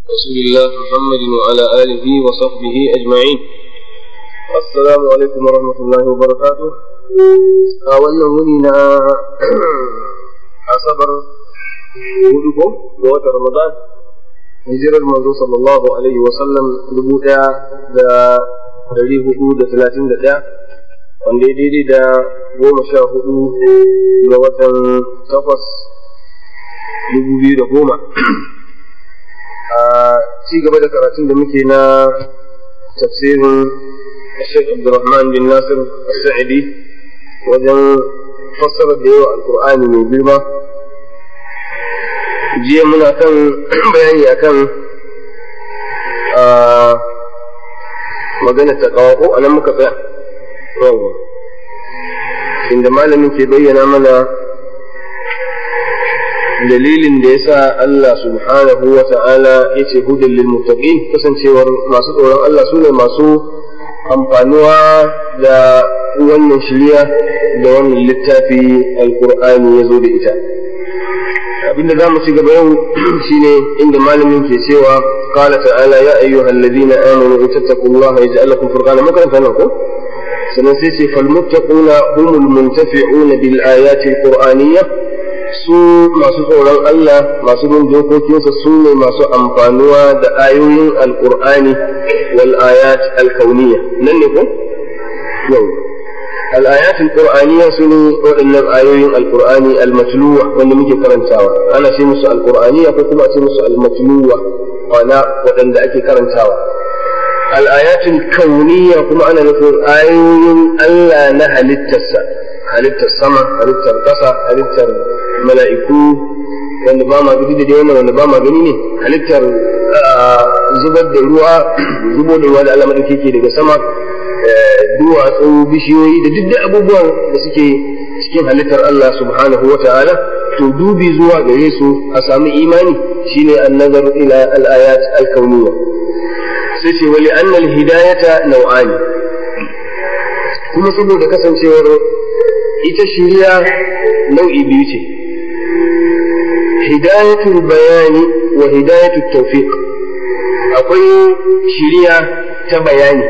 رسول الله محمد وعلى آله وصحبه أجمعين السلام عليكم ورحمة الله وبركاته أولا ولينا أصبر ودكم وقت رمضان hijirar manzo sallallahu alaihi wa sallam dubu ɗaya da dari hudu da talatin da ɗaya wanda ya daidai da goma sha hudu ga watan takwas dubu biyu da goma a ci gaba da karatun da muke na tafsirin Sheikh Abdulrahman bin Nasir Sa'idi wajen fassara da yawa alkur'ani mai girma jiya muna kan bayani akan magana ta kawo ko anan muka tsaya yawa inda malamin ke bayyana mana dalilin da yasa Allah subhanahu wa ta'ala ya ce hudan lil muttaqin kasancewar masu tsoron Allah su ne masu amfanuwa da wannan shirya da wannan littafi alkur'ani ya zo da ita abinda za mu ci gaba yau shine inda malamin ke cewa قال تعالى يا أيها الذين آمنوا إن تتقوا الله يجعل لكم فرقانا ما كان فنقول سنسيسي فالمتقون هم المنتفعون بالآيات القرآنية su masu tsoron Allah masu bin dokokinsa su ne masu amfanuwa da ayoyin alkur'ani wal ayat alkauniya nan ne ko yau al ayat alqur'aniya su ne waɗannan ayoyin alkur'ani almatluwa wanda muke karantawa ana ce musu alkur'aniya ko kuma a ce musu almatluwa wana waɗanda ake karantawa al ayatul kauniya kuma ana nufin ayoyin Allah na halittarsa halittar sama halittar ƙasa halittar mala'iku wanda ba ma gani da dai wannan wanda ba ma gani ne halittar zubar da ruwa zubo da ruwa da Allah madauke ke daga sama duwatsu bishiyoyi da duk abubuwan da suke cikin halittar Allah subhanahu wa ta'ala to dubi zuwa gare su a samu imani shine annazar ila al-ayat al-kauniyya sai ce wali annal hidayata nau'ani kuma saboda kasancewar ita shiriya nau'i biyu ce hidayatul bayani wa hidayatul tawfiq akwai shiriya ta bayani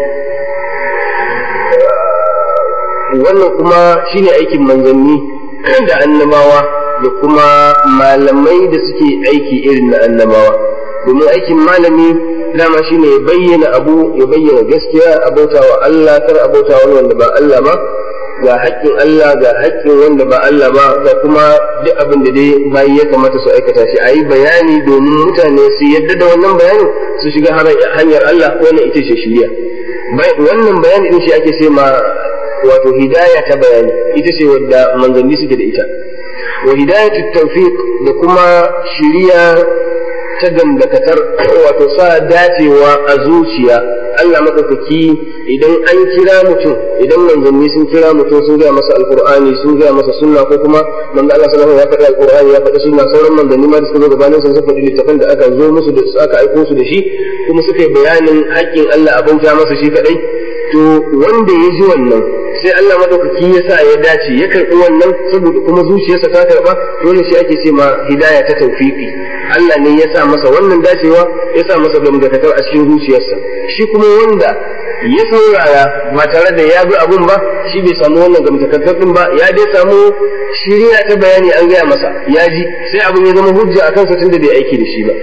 wannan kuma shine aikin manzanni da annabawa da kuma malamai da suke aiki irin na annabawa domin aikin malami dama shine ya bayyana abu ya bayyana gaskiya abauta wa Allah kar abauta wani wanda ba Allah ba ga haƙƙin Allah ga haƙƙin wanda ba Allah ba ga kuma duk abin da dai bayi ya kamata su aikata shi a yi bayani domin mutane su yadda da wannan bayanin su shiga hanyar Allah wannan ita ce shiriya wannan bayani din shi ake ce ma wato hidaya ta bayani ita ce wadda manzanni suke da ita wa hidayatu tawfiq da kuma shiriya ta dandakatar wato sa dacewa a zuciya Allah madaukaki idan an kira mutum idan manzanni sun kira mutum sun gaya masa alqur'ani sun gaya masa sunna ko kuma manzo Allah sallallahu alaihi wasallam ya faɗi alqur'ani ya faɗi sunna sauran manzanni ma da suka zo gabanin sun faɗi littafan da aka zo musu da aka aiko su da shi kuma suka yi bayanin haƙƙin Allah a bauta masa shi kadai to wanda ya ji wannan sai Allah madaukaki ya sa ya dace ya karɓi wannan saboda kuma zuciyarsa ta karɓa dole shi ake ce ma hidaya ta tawfiqi Allah ne ya sa masa wannan dacewa ya sa masa gamgatatar a cikin zuciyarsa shi kuma wanda ya saurara ba tare da ya bi abun ba shi bai samu wannan gamgatatar din ba ya dai samu shiriya ta bayani an gaya masa ya ji sai abun ya zama hujja a kansa tunda bai aiki da shi ba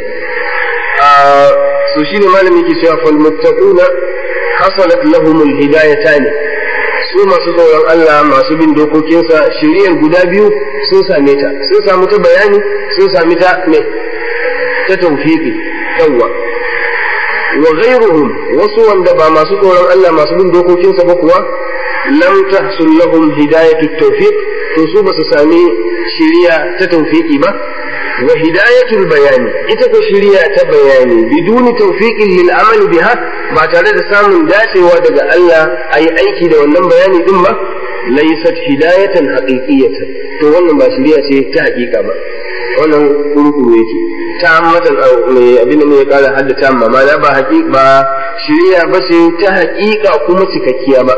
a so shine malami ke cewa fal muttaquna hasalat lahumul hidayatani su masu tsoron Allah masu bin dokokinsa shiriyar guda biyu sun same ta sun samu ta bayani sun sami ta me ta tawfiqi yawwa wa ghayruhum wasu wanda ba masu tsoron Allah masu bin dokokinsa ba kuwa lam tahsul lahum hidayatu tawfiq to su ba su sami shiriya ta tawfiqi ba wa hidayatul bayani ita ko shiriya ta bayani biduni tawfiqin lil amal biha ba tare da samun dacewa daga Allah ayi aiki da wannan bayani din ba laysat hidayatan haqiqiyatan to wannan ba shiriya ce ta haƙiƙa ba wannan kurkuru yake ta matan mai abin da ya kara haddata amma ma ba haƙiƙa ba shiriya ba ce ta haƙiƙa kuma cikakkiya ba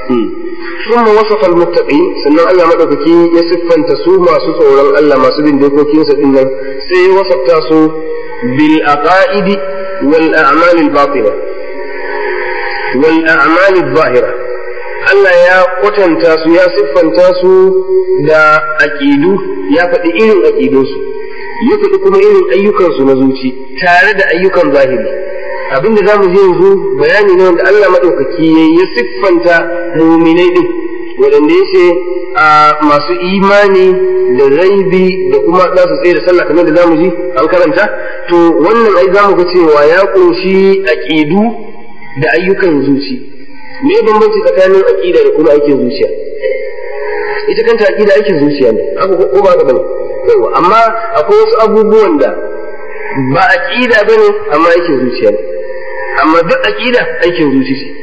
ثم وصف المتقين sannan Allah madaukaki ya siffanta su masu tsoron Allah masu bin dokokinsa din nan sai ya wasafta su bil aqaidi wal a'mal al batina wal a'mal al zahira Allah ya kwatanta su ya siffanta su da aqidu ya faɗi irin aqidunsu ya faɗi kuma irin ayyukansu na zuci tare da ayyukan zahiri abinda za mu je yanzu bayani ne wanda Allah maɗaukaki ya siffanta muminai ɗin waɗanda ya ce a masu imani da raibi da kuma za su tsaye da sallah kamar da za mu ji an karanta to wannan ai za mu ga cewa ya ƙunshi aƙidu da ayyukan zuci me bambanci tsakanin aƙida da kuma aikin zuciya ita kanta aƙida aikin zuciya ne haka ko ba ka bane yawa amma akwai wasu abubuwan da ba aqida bane amma aikin zuciya ne amma duk aqida aikin zuci ce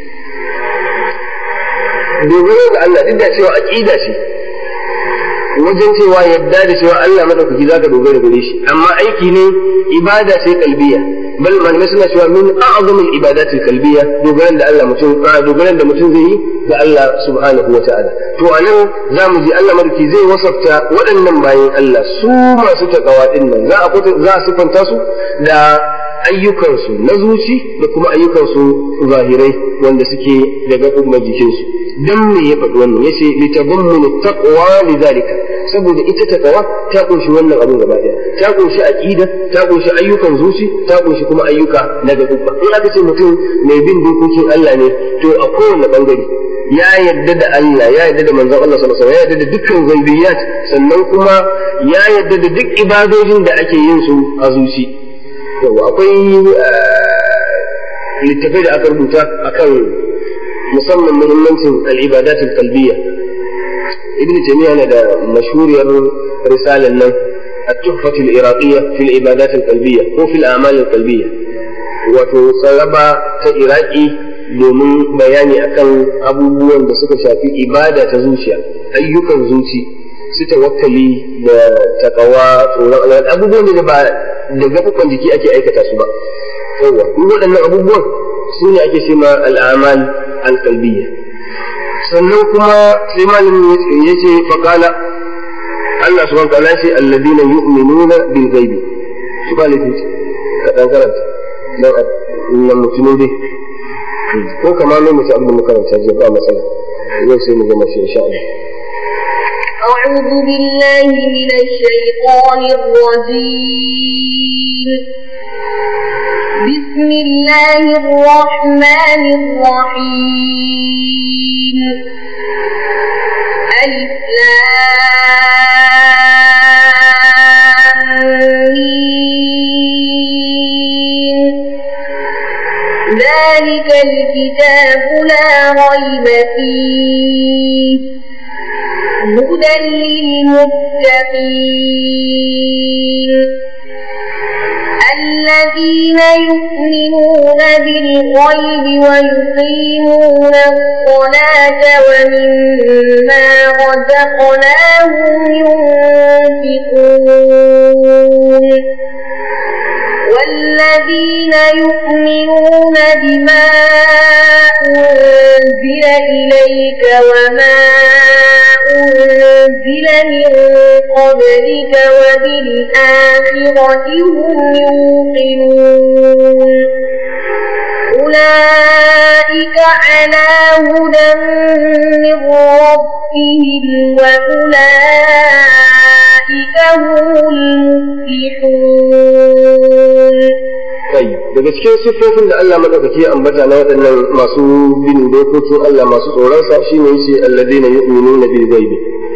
dogaro ga Allah duk da cewa aqida ce wajen cewa yadda da cewa Allah madaukaki zaka dogara gare shi amma aiki ne ibada ce kalbiya bal malamai suna cewa min a'zamul ibadati kalbiya dogaran da Allah mutum dogaran da mutum zai yi ga Allah subhanahu wata'ala to anan zamu ji Allah madauki zai wasafta waɗannan bayan Allah su masu takawa din nan za a za a sifanta su da ayyukansu na zuci da kuma ayyukansu zahirai wanda suke da gaɓuɓɓen jikinsu dan me ya faɗi wannan yace litabammunu taqwa lidhalika saboda ita takawa ta kunshi wannan abun gaba ɗaya ta kunshi aqida ta kunshi ayyukan zuci ta kunshi kuma ayyuka na gaɓuɓɓa in aka ce mutum mai bin dokokin Allah ne to a kowane bangare ya yarda da Allah ya yarda da manzon Allah sallallahu alaihi wasallam ya yarda da dukkan ghaibiyat sannan kuma ya yarda da duk ibadojin da ake yin su a zuci yawa akwai littafai da aka rubuta akan musamman muhimmancin al-ibadat al-qalbiyya ibn taymiyyah yana da mashhuriyar risalan nan التحفة العراقية في العبادات القلبية أو في الأعمال القلبية وتصربا تإراقي domin bayani akan abubuwan da suka shafi ibada ta zuciya ayyukan zuci su tawakkali da takawa tsoron Allah abubuwan da ba da gaɓuɓɓan jiki ake aikata su ba yawa duk waɗannan abubuwan su ne ake ce ma al'amal alƙalbiyya sannan kuma sai malamin ya ce faƙala Allah subhanahu wa ta'ala ce alladina yu'minuna bil ghaibi su ba lafi ka dan karanta dan nan mutumin dai ko kama mai mutu abin da makaranta jiya ba matsala yau sai mu gama shi insha Allah أعوذ بالله من الشيطان الرجيم بسم الله الرحمن الرحيم ألف ذلك الكتاب لا ريب فيه هدى للمتقين الذين يؤمنون بالغيب ويقيمون الصلاة ومما رزقناهم ينفقون والذين يؤمنون بما أنزل إليك وما أنزل من قبلك وبالآخرة هم يوقنون أولئك على هدى من ربهم وأولئك هم المفلحون طيب daga cikin siffofin da Allah madaukaki ya ambata na waɗannan masu bin dokokin Allah masu tsoronsa shine yace alladheena yu'minuna bil ghaibi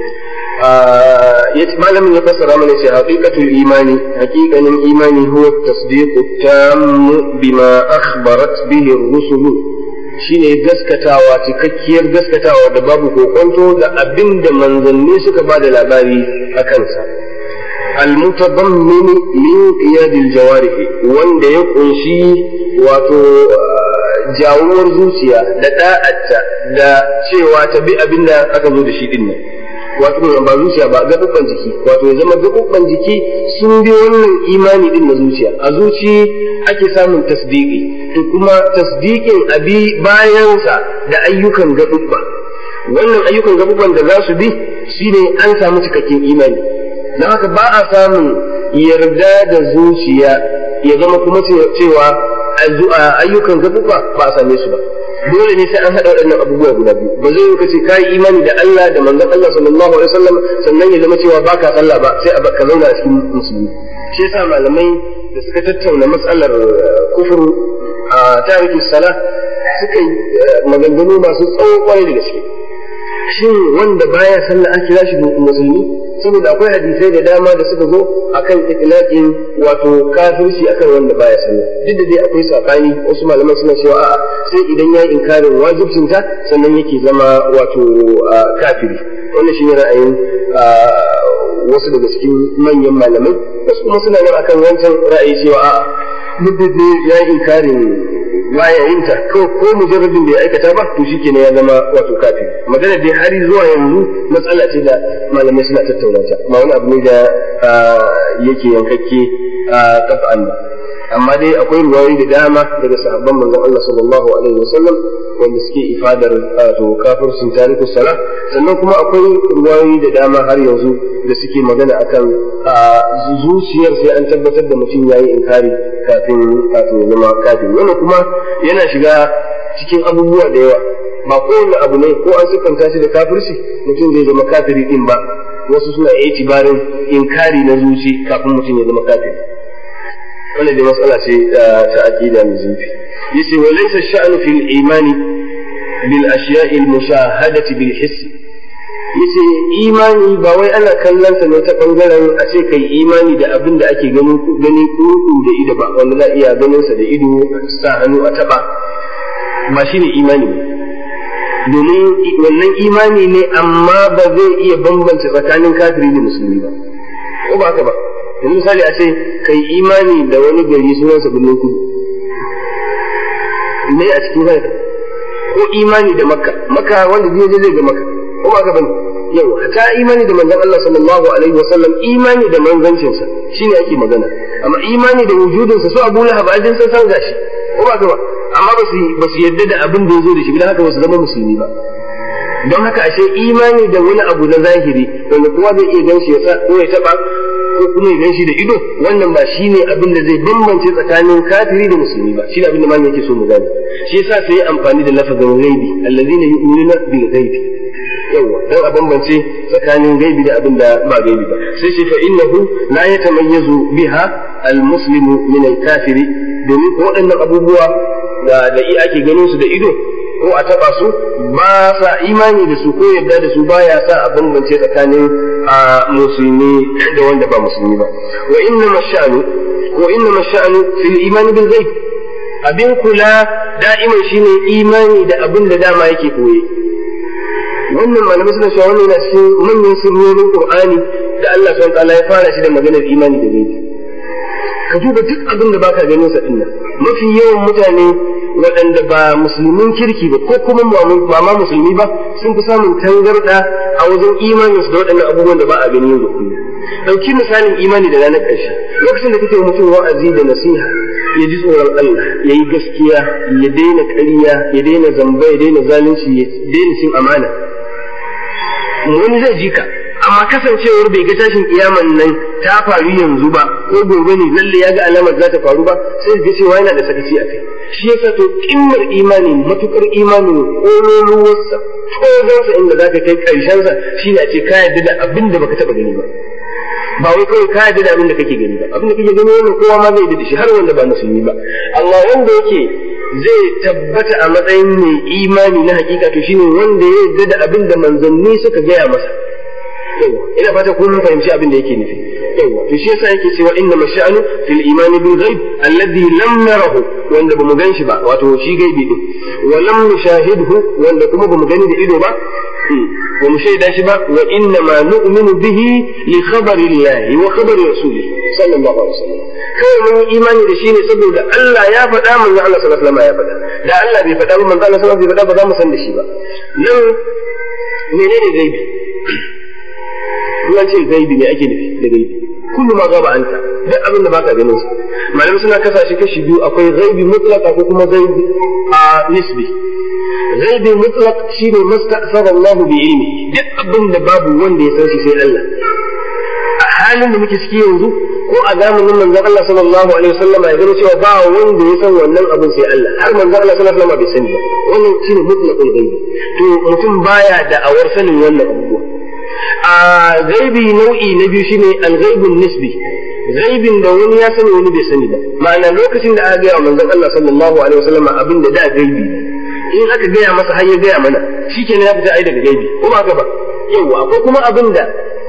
yace malamin ya fassara mana ce haqiqatul imani haqiqanin imani huwa tasdiqu tammu bima akhbarat bihi ar-rusul shine gaskatawa cikakkiyar gaskatawa da babu kokonto da abinda manzanni suka ba da labari a kansa المتضمن لانقياد الجوارح wanda ya kunshi wato jawuwar zuciya da da'atta da cewa ta bi abin da aka zo da shi din nan wato ba zuciya ba gaɓuɓɓan jiki wato ya zama gaɓuɓɓan jiki sun bi wannan imani din na zuciya a zuci ake samun tasdiki to kuma tasdikin abi bayansa da ayyukan gaɓuɓɓa wannan ayyukan gaɓuɓɓan da za su bi shine an samu cikakken imani don haka ba a samun yarda da zuciya ya zama kuma cewa ayyukan gabuka ba a same su ba dole ne sai an haɗa waɗannan abubuwa guda biyu ba zai yi kace kai imani da Allah da manzon Allah sallallahu alaihi wasallam sannan ya zama cewa baka sallah ba sai ka zauna a cikin musulmi shi yasa malamai da suka tattauna matsalar kufur a tarihi sala suka yi maganganu masu tsawo kwarai da gaske shin wanda baya sallah an kira shi musulmi saboda akwai hadisai da dama da suka zo akan itlaqin wato kafirci akan wanda baya sallah duk da dai akwai sabani wasu malaman suna cewa a'a sai idan yayi inkarin wajibcin ta sannan yake zama wato kafiri wannan shine ra'ayin wasu daga cikin manyan malamai wasu kuma suna nan akan wancan ra'ayi cewa a'a duk da yayi inkarin baya yin ta ko ko mujarradin bai aikata ba to shikenan ya zama wato kafiri magana dai har zuwa yanzu matsala ce da malamai suna tattauna ta ba wani abu ne da yake yankakke a kafa'an ba amma dai akwai ruwayoyi da dama daga sahabban manzon Allah sallallahu alaihi wasallam wanda suke ifadar to kafircin tarikus sala sannan kuma akwai ruwayoyi da dama har yanzu da suke magana akan zuciyar sai an tabbatar da mutum yayi inkari kafin kafin ya zama kafin wannan kuma yana shiga cikin abubuwa da yawa ba kowane abu ne ko an siffanta shi da kafirci mutum zai zama kafiri din ba wasu suna itibarin inkari na zuci kafin mutum ya zama kafiri wannan dai matsala ce ta aqida mai zurfi yace wa laysa sha'nu fil imani bil ashiya'i al mushahadati bil hiss yace imani ba wai ana kallon sa ne ta bangaren a ce kai imani da abin da ake gani gani kuku da ido ba wanda za iya ganin sa da ido sa hannu a taba ba shine imani ba domin wannan imani ne amma ba zai iya bambanta tsakanin kafiri da musulmi ba ko ba haka ba yanzu misali a ce kai imani da wani gari sunansa birnin kudu ne a cikin haka ko imani da makka makka wanda zai je zai ga makka ko ba ka bane yau ta imani da manzon Allah sallallahu alaihi wasallam imani da manzancinsa shine ake magana amma imani da wujudinsa su Abu Lahab ajin san san gashi ko ba ka ba amma ba su ba su yarda da abin da ya zo da shi dan haka ba su zama musulmi ba don haka ashe imani da wani abu na zahiri wanda kowa zai iya gan shi ya sa ko ya taba ko kuma ya ganshi da ido wannan ba shine abin da zai bambance tsakanin kafiri da musulmi ba shine abin da malamin yake so mu gane shi yasa sai amfani da lafazin ghaibi allazina yu'minuna bil ghaibi yawa dan a bambance tsakanin gaibi da abin da ba gaibi ba sai shi fa innahu la yatamayyazu biha al muslimu min al kafiri domin waɗannan abubuwa da da ake ganin su da ido ko a taba su ba sa imani da su ko yadda da su baya sa a bambance tsakanin a musulmi da wanda ba musulmi ba wa inna masha'anu wa inna masha'anu fil imani bil ghaib abin kula da'iman shine imani da abin da dama yake koye wannan malamai suna cewa wannan yana cikin manyan sirrorin qur'ani da Allah subhanahu wa ta'ala ya fara shi da maganar imani da gaibi ka duba duk abin da baka ganin sa dinnan mafi yawan mutane waɗanda ba musulmin kirki ba ko kuma ba ma musulmi ba sun fi samun tangarɗa a wajen imanin su da waɗannan abubuwan da ba a gani yau da kullum ɗauki misalin imani da ranar ƙarshe lokacin da kake mutum wa'azi da nasiha ya ji tsoron Allah ya yi gaskiya ya daina ƙarya ya daina zamba ya daina zalunci ya daina cin amana wani zai ji ka amma kasancewar bai ga tashin kiyaman nan ta faru yanzu ba ko gobe ne lalle ya ga alamar za ta faru ba sai ga cewa yana da sakaci a kai shi yasa to kimmar imani matukar imani kololuwarsa tozonsa inda za ka kai karshensa shi ne a ce ka yarda da abin da baka taba gani ba ba wai kawai ka yarda da abin da kake gani ba abin da kake gani wannan kowa ma zai yarda da shi har wanda ba musulmi ba amma wanda yake zai tabbata a matsayin mai imani na hakika to shine wanda ya yarda da abin da manzanni suka gaya masa ina fata kun fahimci abin da yake nufi yawa to shi yasa yake cewa inna masha'anu fil iman bil ghaib alladhi lam narahu wanda bamu ganshi ba wato shi gaibi din wa lam nushahidhu wanda kuma bamu gani da ido ba ba mu shaida shi ba wa inna ma nu'minu bihi li khabari llahi wa khabari rasulih sallallahu alaihi wasallam kai mun imani da shi ne saboda Allah ya faɗa manzo Allah sallallahu alaihi wasallam ya faɗa da Allah bai faɗa ba manzo Allah sallallahu alaihi wasallam bai faɗa ba za mu san da shi ba nan menene gaibi in ce gaibi ne ake nufi da gaibi kullu ma gaba anta duk abin da baka ganin sa malamai suna kasa shi kashi biyu akwai gaibi mutlaka ko kuma gaibi a nisbi gaibi mutlaq shine masta'sara Allah bi ilmi duk abin da babu wanda ya san shi sai Allah a halin da muke ciki yanzu ko a zamanin manzon Allah sallallahu alaihi wasallam ya zama cewa ba wanda ya san wannan abin sai Allah har manzon Allah sallallahu alaihi wasallam bai sani ba wannan shine mutlaqul ghaibi to mutum baya da awar sanin wannan abubuwa a gaibi nau'i na biyu shine al-ghaibun nisbi gaibin da wani ya sani wani bai sani ba ma'ana lokacin da aka gaya manzon Allah sallallahu alaihi wasallam abin da da gaibi in aka gaya masa har ya gaya mana shikenan ya fita ai daga gaibi ko ba ba yawa akwai kuma abin da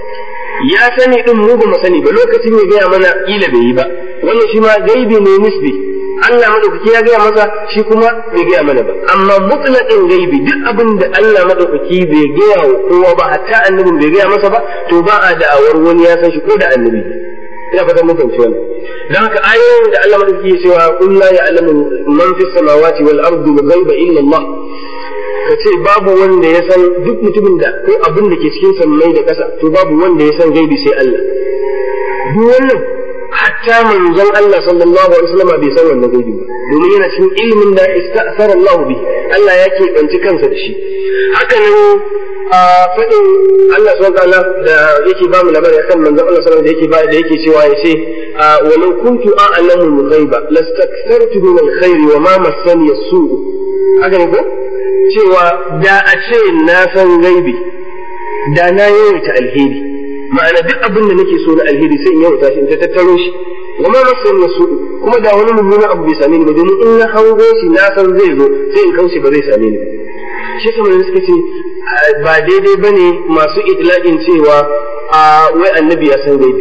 ya sani din mu ba mu sani ba lokacin ya gaya mana kila bai yi ba wannan shi ma gaibi ne nisbi Allah madaukaki ya gaya masa shi kuma bai gaya mana ba amma mutlaqin gaibi duk abin da Allah madaukaki bai gaya wa kowa ba hatta annabin bai gaya masa ba to ba a da'awar wani ya san shi ko da annabi ina fatan mun fahimci wannan dan haka ayoyin da Allah madaukaki ya cewa qul la ya'lamu man fis samawati wal ardi ghaiba illa Allah ka ce babu wanda ya san duk mutumin da ko abin da ke cikin sammai da ƙasa to babu wanda ya san gaibi sai Allah duk wannan hatta manzon Allah sallallahu alaihi wasallam bai san wannan gaibi ba domin yana cikin ilimin da ista'sara Allah bi Allah ya keɓanci kansa da shi haka nan a faɗin Allah subhanahu ta'ala da yake ba mu labari akan manzon Allah sallallahu alaihi wasallam da yake ba da yake cewa ya ce walau kuntu a'lamu al-ghaiba lastakthartu min al-khairi wa ma massani as-su' haka ne ko cewa da a ce na san gaibi da na yawaita alheri ma'ana duk abin da nake so na alheri sai in yawaita shi in ta tattaro shi wa ma masan nasu kuma da wani mummunan abu bai same ni ba domin in na hango shi na san zai zo sai in kauce ba zai same ni ba shi sama da suka ce ba daidai bane masu itlaqin cewa a wai annabi ya san gaibi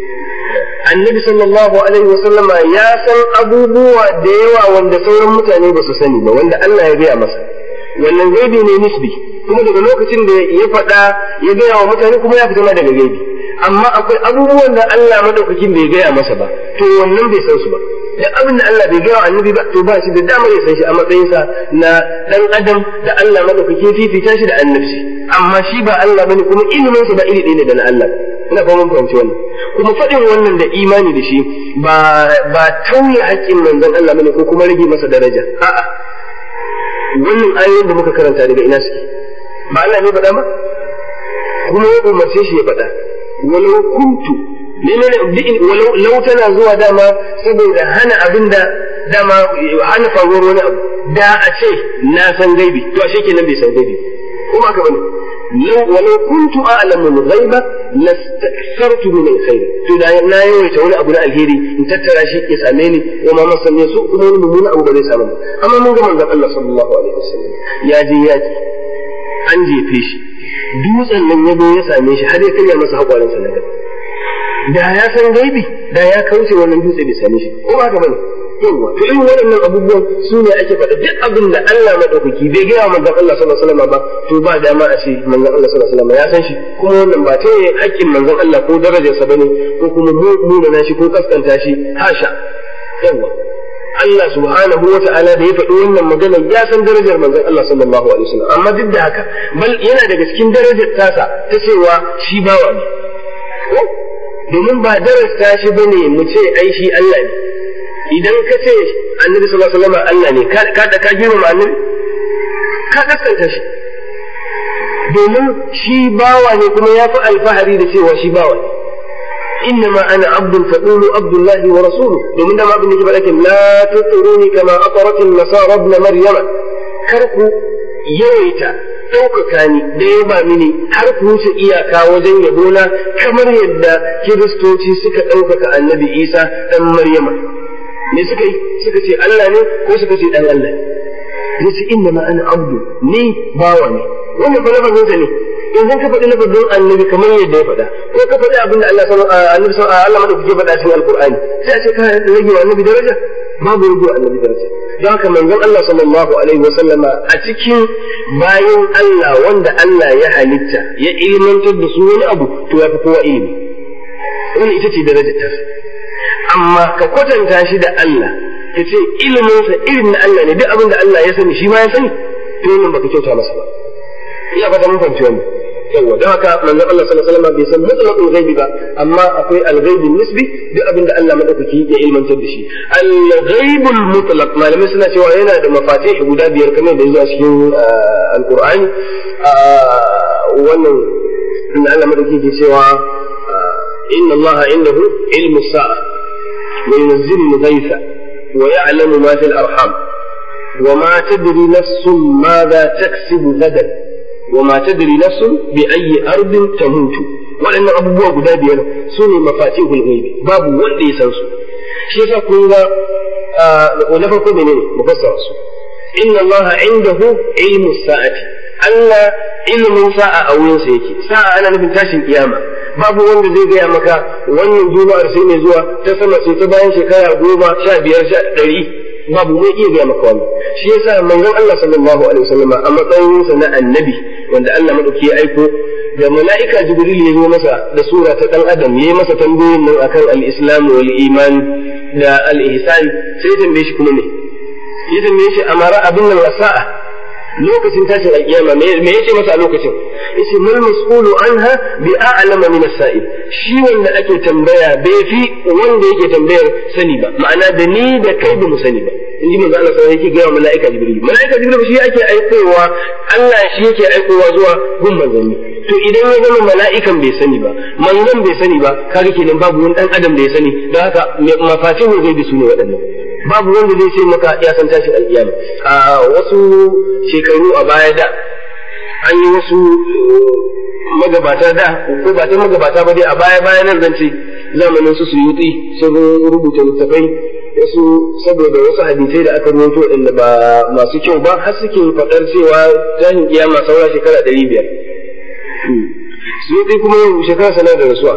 annabi sallallahu alaihi wasallama ya san abubuwa da yawa wanda sauran mutane ba su sani ba wanda Allah ya gaya masa wannan gaibi ne nisbi kuma daga lokacin da ya faɗa ya gaya wa mutane kuma ya fita ma daga gaibi amma akwai abubuwan da Allah madaukakin bai gaya masa ba to wannan bai san su ba da abin da Allah bai gaya wa annabi ba to ba shi da damar ya san shi a matsayinsa na dan adam da Allah madaukaki fifita shi da annabci amma shi ba Allah bane kuma ilimin sa ba iri ɗaya ne da na Allah ina fahimtar fahimci wannan kuma faɗin wannan da imani da shi ba ba tauye haƙƙin manzon Allah bane ko kuma rage masa daraja a'a wannan ayoyin da muka karanta daga ina suke ba Allah ne faɗa ba kuma ya umarce shi ya faɗa walau kuntu menene walau lau tana zuwa dama saboda hana abin da dama hana faruwar wani abu da a ce na san gaibi to ashe kenan bai san gaibi kuma haka bane walau kuntu a'lamu al-ghaiba lastakthartu min al-khair to da na yawaita wani abu na alheri in tattara shi ya same ni wa ma masan su kuma wani mummuna abu ba zai samu ba amma mun ga manzon Allah sallallahu alaihi wasallam ya je yaki an jefe shi dutsen nan ya zo ya same shi har ya karya masa haƙwarinsa na gaba da ya san gaibi da ya kauce wannan dutse bai same shi ko ba ka bane yawa to irin waɗannan abubuwan su ne ake faɗa duk abin da Allah madaukaki bai gaya manzon Allah sallallahu alaihi wasallam ba to ba dama a ce manzon Allah sallallahu alaihi wasallam ya san shi kuma wannan ba ta haƙƙin manzon Allah ko darajarsa bane ko kuma munana shi ko kaskanta shi hasha yawa Allah subhanahu wa ta'ala da ya faɗi wannan magana ya san darajar manzon Allah sallallahu alaihi wasallam amma duk da haka bal yana daga cikin darajar tasa ta cewa shi bawa ne domin ba darasta shi bane mu ce ai shi Allah ne idan ka ce annabi sallallahu alaihi wasallam Allah ne ka da ka girmama annabi ka kaskanta shi domin shi bawa ne kuma ya fi alfahari da cewa shi bawa ne إنما أنا عبد فقولوا عبد الله ورسوله ومن ما ابن جبل لكن لا تطروني كما أطرت النصارى ابن مريم كركو يويتا ɗaukaka ni da yaba mini har ku wuce iyaka wajen yabona kamar yadda kiristoci suka ɗaukaka annabi isa ɗan maryama me suka yi suka ce Allah ne ko suka ce ɗan Allah ne ce inna ma ana abdu ni bawa ne wannan fa lafazinsa ne idan ka faɗi lafazin annabi kamar yadda ya faɗa ko ka faɗi abin da Allah sallallahu annabi sallallahu Allah madaukake faɗa cikin alqur'ani sai a ce ka rage wa annabi daraja babu rage wa annabi daraja don haka manzon Allah sallallahu alaihi wasallama a cikin bayan Allah wanda Allah ya halitta ya ilmantar da su wani abu to ya fi kowa ilimi wannan ita ce darajar ta amma ka kwatanta shi da Allah ka ce iliminsa irin na Allah ne duk abin da Allah ya sani shi ma ya sani to wannan baka kyauta masa ba ina fata mun fahimci wannan yawa don haka manzon Allah sallallahu alaihi wasallam bai san mutlaqul ghaibi ba amma akwai al-ghaibi nisbi duk abin da Allah madaukaki ya ilmantar da shi al-ghaibul mutlaq malamai suna cewa yana da mafatih guda biyar kamar da zuwa cikin al-Qur'ani wannan inda Allah madaukaki ke cewa inna Allah indahu ilmu sa'a wa yunzilu al-ghaytha wa ya'lamu ma fil arham wa ma tadri nafsun madha taksibu gadan wa ma tadri nafsun bi ayyi ardin tamutu waɗannan abubuwa guda biyar su ne mafatihul ghaibi babu wanda ya san su shi yasa kun ga na farko menene mufassara su inna Allah indahu ilmu sa'ati Allah ilimin sa'a a wurinsa yake sa'a ana nufin tashin kiyama babu wanda zai gaya maka wannan juma'ar sai mai zuwa ta sama sai ta bayan shekara goma sha biyar sha ɗari babu mai iya gaya maka wannan shi yasa manzon Allah sallallahu alaihi wasallama a matsayinsa na annabi wanda Allah madauki ya aiko da mala'ika jibril ya zo masa da sura ta dan adam yayi masa tambayoyin nan akan al-islam wal iman da al-ihsan sai tambaye shi kuma ne ya tambaye shi amara abin nan sa'a lokacin tashin alkiyama me yace masa a lokacin yace mal mas'ulu anha bi a'lama min as-sa'il shi wanda ake tambaya bai fi wanda yake tambayar sani ba ma'ana da ni da kai ba mu sani ba inji manzo Allah sai yake ga mala'ika jibril mala'ika jibril shi yake aikowa Allah shi yake aikowa zuwa gun manzanni to idan ya zama mala'ikan bai sani ba manzon bai sani ba kaga kenan babu wani dan adam da ya sani don haka mafatihu zai bi su ne waɗannan babu wanda zai ce maka ya san tashin alƙiyama a wasu shekaru a baya da an yi wasu magabata da ko ba ta magabata ba dai a baya baya nan zan ce zamanin su suyuti sun rubuta littafai wasu saboda wasu hadisai da aka rubuto waɗanda ba masu kyau ba har suke faɗar cewa tashin kiyama saura shekara ɗari biyar suyuti kuma yau shekara sanar da rasuwa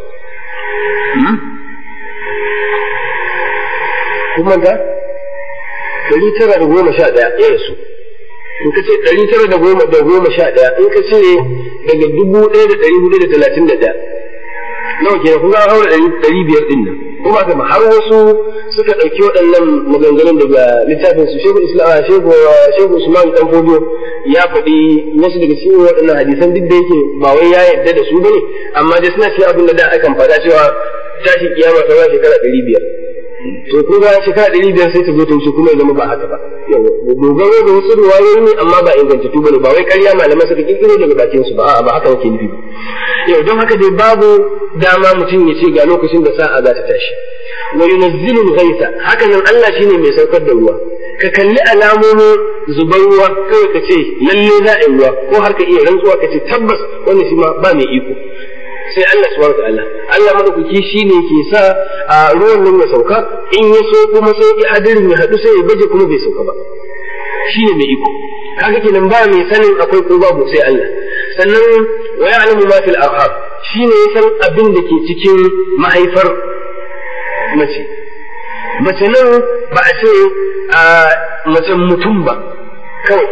kuma da ɗari tara da goma sha ɗaya ya rasu in ka ce ɗari tara da goma da goma sha ɗaya in ka cire daga dubu ɗaya da ɗari hudu da talatin da ɗaya nawa kenan kun ga haura ɗari biyar ɗin nan kuma haka ma har wasu suka ɗauki waɗannan maganganun daga littafin su shehu islam shehu shehu usman dan fodo ya faɗi wasu daga cikin waɗannan hadisan duk da yake ba wai ya yarda da su bane amma dai suna cikin abin da da akan faɗa cewa tashin kiyama ta ba shekara ɗari biyar to ko ga shekara ɗari biyar sai ta zo ta wuce kuma ya zama ba haka ba dogaro da wasu ruwayoyi ne amma ba ingantattu bane ba wai ƙarya malamai suka kirkiro daga bakin su ba a'a ba haka yake nufi ba yau don haka dai babu dama mutum ya ce ga lokacin da sa'a za ta tashi wa yunazzilul ghaitha haka nan Allah shine mai saukar da ruwa ka kalli alamomin zubar ruwa kawai ka ce lalle za a yi ruwa ko har ka iya rantsuwa ka ce tabbas wannan shi ma ba mai iko sai Allah subhanahu ta'ala Allah madaukaki shine ke sa a ruwan nan ya sauka in ya so kuma sai ya hadirin ya hadu sai ya baje kuma bai sauka ba shine mai iko kaga kenan ba mai sanin akwai ko babu sai Allah sannan wa ya'lamu ma fil arham shine ya san abin da ke cikin mahaifar mace mace nan ba a ce a mace mutum ba kawai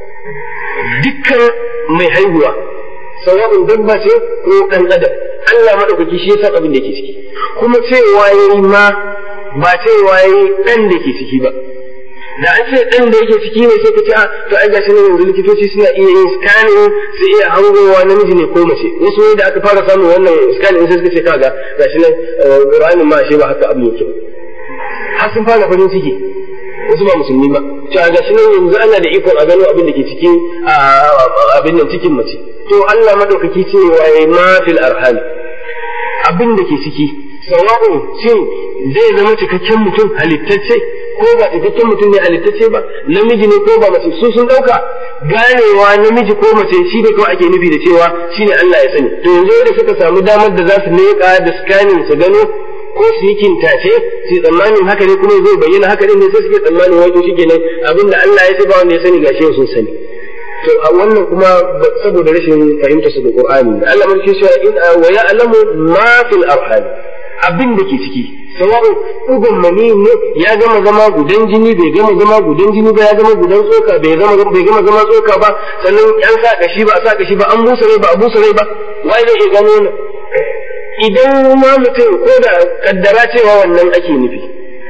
dukkan mai haihuwa sawa'un dabba ce ko ɗan adam Allah maɗaukaki shi ya san abin da ke ciki kuma cewa yayi ma ba cewa yayi ɗan da ke ciki ba da an ce ɗan da yake ciki ne sai ka ce a to ai gashi nan yanzu likitoci suna iya yin scanning su iya hangowa namiji ne ko mace wasu da aka fara samun wannan scanning sai suka ce kaga gashi nan Qur'anin ma shi ba haka abin yake har sun fara farin ciki wasu ba musulmi ba cewa gashi nan yanzu ana da ikon a gano abin da ke cikin abin nan cikin mace to Allah madaukaki ce wa ma fil arham abin da ke ciki sawa'u shin zai zama cikakken mutum halittacce ko ba cikakken mutum ne halittacce ba namiji ne ko ba mace su sun dauka ganewa namiji ko mace shi ne kawai ake nufi da cewa shine Allah ya sani to yanzu da suka samu damar da za su leƙa da scanning su gano ko su yi kintace su tsammanin haka ne kuma zai bayyana haka ne sai suke tsammanin wato shi kenan abinda Allah ya ce ba wanda ya sani gashi sun sani to a wannan kuma saboda rashin fahimta su da Qur'ani Allah mun ce cewa in wa ya'lamu ma fil arham abin da ke ciki sawa'u ugun mani ne ya gama zama gudan jini bai gama zama gudan jini ba ya zama gudan tsoka bai gama bai gama zama tsoka ba sannan an sa kashi ba a sa kashi ba an busa rai ba a busa rai ba wai zai iya gano ne idan ma mutum ko da kaddara cewa wannan ake nufi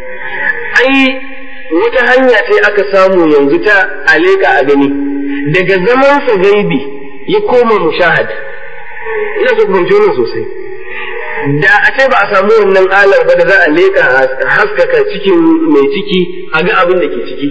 ai wata hanya ce aka samu yanzu ta aleka a gani daga zaman sa gaibi ya koma mushahad ina so ku fahimci wannan sosai da a ce ba a samu wannan alar ba da za a leka haskaka cikin mai ciki a ga abin da ke ciki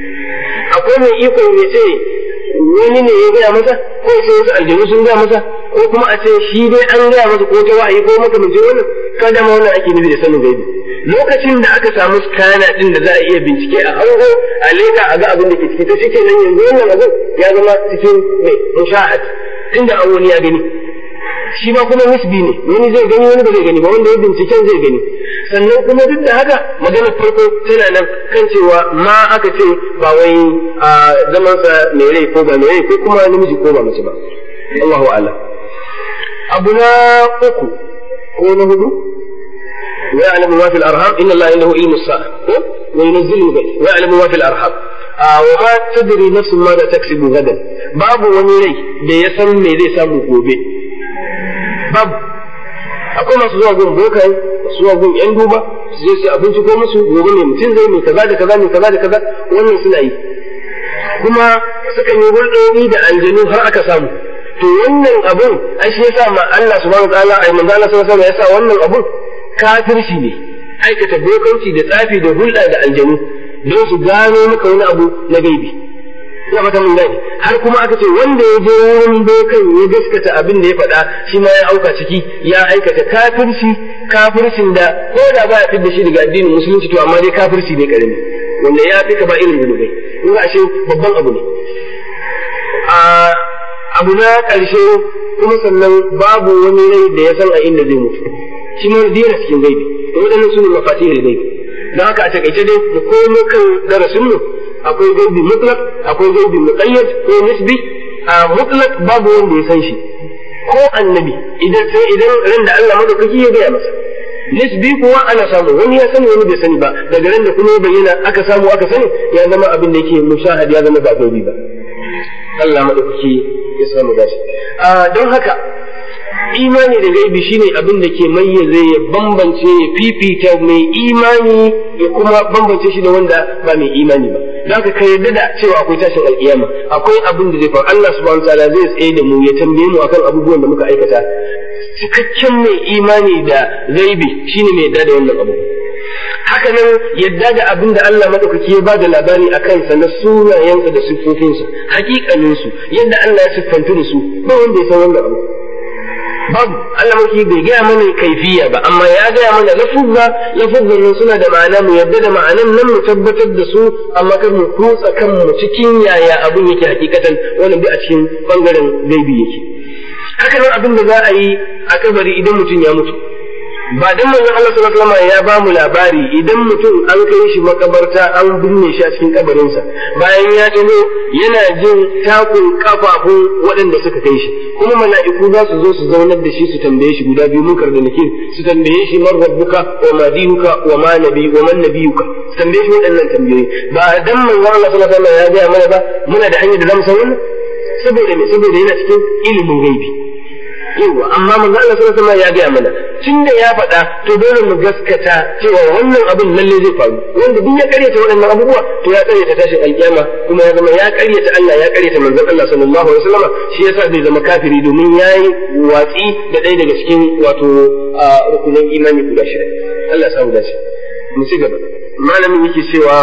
akwai mai iko ya ce wani ne ya gaya masa ko sai wasu aljanu sun gaya masa ko kuma a ce shi dai an gaya masa ko ta wa'ayi ko makamancin wannan kada ma wannan ake nufi da sanin gaibi lokacin da aka samu skana din da za a iya bincike a hango a leka a ga abin da ke ciki to shi kenan yanzu wannan abin ya zama cikin mai mushahad tunda an wani ya gani shi ma kuma nisbi ne wani zai gani wani ba zai gani ba wanda ya binciken zai gani sannan kuma duk da haka maganar farko tana nan kan cewa ma aka ce ba wai a zamansa mai rai ko ba mai rai ko kuma namiji ko ba mace ba Allahu a'lam abu na uku ko na hudu ويعلم ما في الأرحام إن الله عنده علم الساعة وينزل الغيث ويعلم ما في الأرحام آه وما تدري نفس ماذا تكسب غدا باب ونيري da ya san me zai samu gobe babu akwai masu zuwa gun bokai masu zuwa gun yan duba su je su abinci ko musu gobe mai mutum zai mai kaza da kaza mai kaza da kaza wannan suna yi kuma sukan yi hulɗoɗi da aljanu har aka samu to wannan abun ai shi yasa ma Allah subhanahu wa ta'ala ai manzo Allah sallallahu alaihi wasallam yasa wannan abun kafirci ne aikata bokanci da tsafi da hulɗa da aljanu don su gano maka wani abu na gaibi ina fata mun gane har kuma aka ce wanda ya je wurin bokan ya gaskata abin da ya faɗa shi ma ya auka ciki ya aikata kafirci kafircin da ko da ba ya fidda shi daga addinin musulunci to amma dai kafirci ne karami wanda ya fi ka ba irin zunubai in ashe babban abu ne a abu na ƙarshe kuma sannan babu wani rai da ya san a inda zai mutu shi ma dina cikin gaibi to waɗannan su ne mafatihul gaibi don haka a takaice dai mu komo kan darasin mu akwai gaibi mutlaq akwai gaibi muqayyad ko nisbi a mutlaq babu wanda ya san shi ko annabi idan sai idan ran da Allah madaukaki ya gaya masa nisbi kuwa ana samu wani ya sani wani bai sani ba daga ran da kuma ya bayyana aka samu aka sani ya zama abin da yake mushahad ya zama ba gaibi ba Allah madaukaki ya samu dace a don haka imani da gaibi shine abin da ke mayyaze ya bambance ya fifita mai imani ya kuma bambance shi da wanda ba mai imani ba don haka ka yarda da cewa akwai tashin alkiyama akwai abin da zai faru Allah subhanahu wataala zai tsaye da mu ya tambaye mu akan abubuwan da muka aikata cikakken mai imani da gaibi shine mai yarda da wannan abu haka nan yadda da abin da Allah madaukaki ya bada labari a kansa na sunayensa da siffofinsa hakikaninsu yadda Allah ya siffantu da su ba wanda ya san wannan abu babu Allah maki bai gaya mana kaifiya ba amma ya gaya mana lafuzza lafuzzan nan suna da ma'ana mu yadda da ma'anan nan mu tabbatar da su amma kar mu kutsa kanmu cikin yaya abin yake hakikatan wannan bi a cikin bangaren gaibi yake haka nan abin da za a yi a kabari idan mutum ya mutu ba dan manzon Allah sallallahu alaihi wasallam ya ba mu labari idan mutum an kai shi makabarta an binne shi a cikin kabarinsa bayan ya dano yana jin takun kafafun waɗanda suka kai shi kuma mala'iku za su zo su zaunar da shi su tambaye shi guda biyu munkar da nakir su tambaye shi man rabbuka wa ma dinuka wa ma nabi wa man nabiyuka su tambaye shi waɗannan tambayoyi ba dan manzon Allah sallallahu alaihi wasallam ya ga mana ba muna da hanyar da zamu san wannan saboda me saboda yana cikin ilimin gaibi yawa amma manzo Allah sallallahu alaihi wasallam ya gaya mana tunda ya faɗa to dole mu gaskata cewa wannan abin lalle zai faru wanda duk ya karyata waɗannan abubuwa to ya karyata tashin alkiyama kuma ya zama ya karyata Allah ya karyata manzon Allah sallallahu alaihi wasallam shi yasa zai zama kafiri domin yayi watsi da ɗaya daga cikin wato rukunin imani guda shida Allah ya samu dace mu ci gaba malamin yake cewa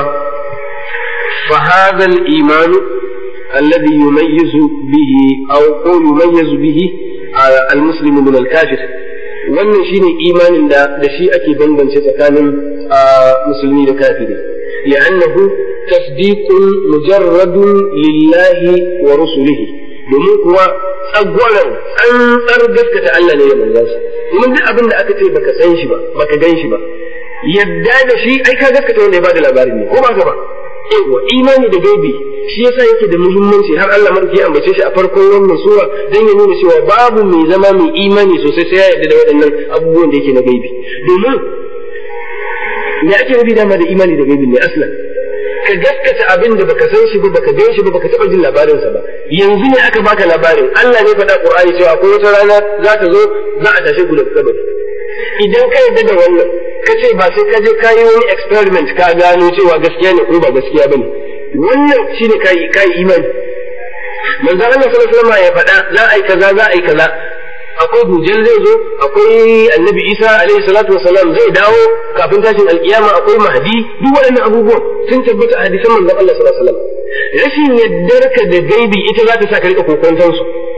fa hadha al-imanu الذي يميز به أو يميز به المسلم من الكافر wannan shine imanin da da shi ake bambance tsakanin musulmi da kafiri li'annahu tasdiqun mujarradun lillahi wa rusulihi domin kuwa tsagwaran tsantsar gaskata Allah ne ya manzan shi domin duk abin da aka ce baka san shi ba baka gan shi ba yadda da shi ai ka gaskata wanda ya bada labarin ne ko ba ka ba yawa imani da gaibi shi yasa yake da muhimmanci har Allah madauki ya ambace shi a farkon wannan sura dan ya nuna cewa babu mai zama mai imani sosai sai ya yarda da waɗannan abubuwan da yake na gaibi domin me ake nufi dama da imani da gaibi ne aslan ka gaskata abin da baka san shi ba baka gan shi ba baka taɓa jin labarinsa ba yanzu ne aka baka labarin Allah ne faɗa Qur'ani cewa akwai wata rana za ta zo za a tashe ku daga kabari idan ka yarda da wannan ka ce ba sai ka je ka yi wani experiment ka gano cewa gaskiya ne ko ba gaskiya bane wannan shine kai kai imani manzo Allah sallallahu alaihi wasallam ya faɗa za a yi kaza za a yi kaza akwai dujal zai zo akwai annabi Isa alaihi salatu wasalam zai dawo kafin tashin alkiyama akwai mahdi duk waɗannan abubuwan sun tabbata a hadisan manzon Allah sallallahu alaihi wasallam rashin yaddarka da gaibi ita za ta sa ka rika kokonton su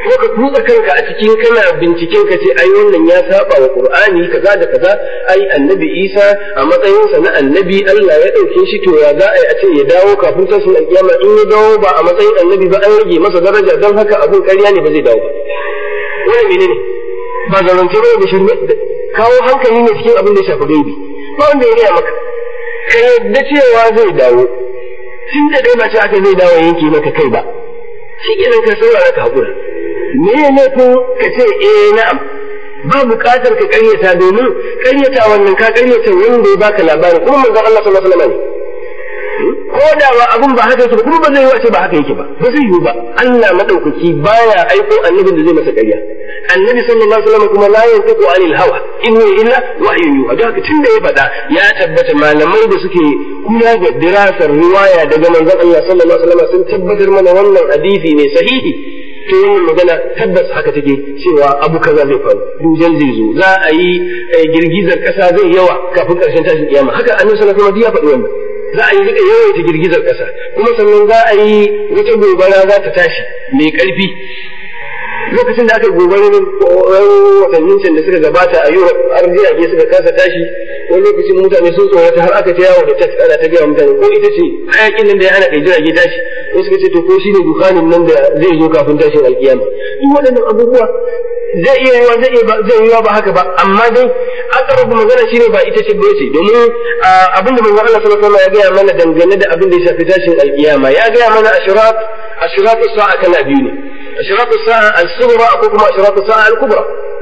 ko ka kutsa kanka a cikin kana binciken ka ce ai wannan ya saba wa qur'ani kaza da kaza ai annabi isa a matsayinsa na annabi Allah ya dauke shi to ya za a yi a ce ya dawo kafin tashin alkiyama in ya dawo ba a matsayin annabi ba an rage masa daraja don haka abun ƙarya ne ba zai dawo ba wani menene ba zarance ba da shirme kawo hankali ne cikin abin da ya shafi gaibi ba wanda ya gaya maka ka yadda cewa zai dawo tun da dai ba ce aka zai dawo yanke maka kai ba shi kenan ka saurara ka haƙura me ne laifin ka ce eh na'am ba buƙatar ka ƙaryata domin ƙaryata wannan ka ƙaryata wanda ya baka labarin kuma manzon Allah sallallahu alaihi wasallam ko da ba abun ba haka yake ba kuma ba zai yi wace ba haka yake ba ba zai yi ba Allah madaukaki baya aiko annabin da zai masa ƙarya annabi sallallahu alaihi wasallam kuma la yantiqu anil hawa in huwa illa wahyun yuha da haka tunda ya faɗa ya tabbata malamai da suke kula da dirasar riwaya daga manzon Allah sallallahu alaihi wasallam sun tabbatar mana wannan hadisi ne sahihi to wannan magana tabbas haka take cewa abu kaza zai faru dujal zai zo za a yi girgizar kasa zai yawa kafin karshen tashin kiyama haka annabi sallallahu alaihi wasallam ya faɗi wannan za a yi rika yawaita girgizar kasa kuma sannan za a yi wata gobara za ta tashi mai karfi lokacin da aka gobarin watannin can da suka gabata a Europe har jirage suka kasa tashi wani lokacin mutane sun tsorata har aka ta yawo da tat ana ta gaya mutane ko ita ce hayakin nan da ya hana kai jirage tashi ko suka ce to ko shine dukanin nan da zai zo kafin tashin alkiyama duk waɗannan abubuwa zai iya yiwa zai iya zai yiwa ba haka ba amma dai aqrabu magana shine ba ita ce ba ce domin abin da manzon Allah sallallahu alaihi wasallam ya gaya mana dangane da abin da ya shafi tashin alkiyama ya gaya mana ashirat ashirat sa'a kala biyu ne ashirat sa'a al-sughra ko kuma ashirat sa'a al-kubra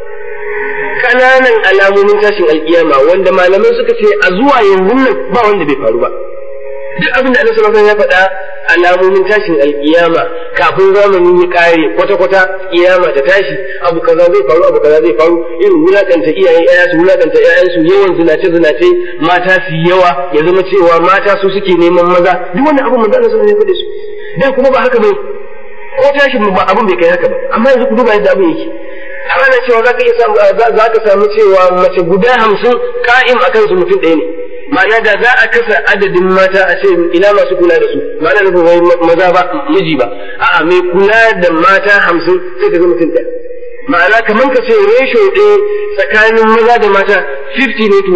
kananan alamomin tashin alkiyama wanda malamai suka ce a zuwa yanzu nan ba wanda bai faru ba duk abin da Annabi sallallahu alaihi wasallam ya faɗa alamomin tashin alkiyama kafin zamani ya kare kwata kwata kiyama ta tashi abu kaza zai faru abu kaza zai faru irin wulakanta iyayen ƴaƴa su wulakanta ƴaƴan su yawan zinace zinace mata su yawa ya zama cewa mata su suke neman maza duk wannan abu manzo Allah sallallahu alaihi wasallam ya faɗe su dan kuma ba haka bai ko tashin ba abin bai kai haka ba amma yanzu ku duba yadda abin yake ana cewa za ka iya samu za ka samu cewa mace guda hamsin ka'im akan su mutum ɗaya ne ma'ana da za a kasa adadin mata a ce ina masu kula da su ma'ana nufin wai maza ba miji ba a'a mai kula da mata hamsin sai ka ga mutum ɗaya ma'ana kamar ka ce ratio ɗaya tsakanin maza da mata 50 ne to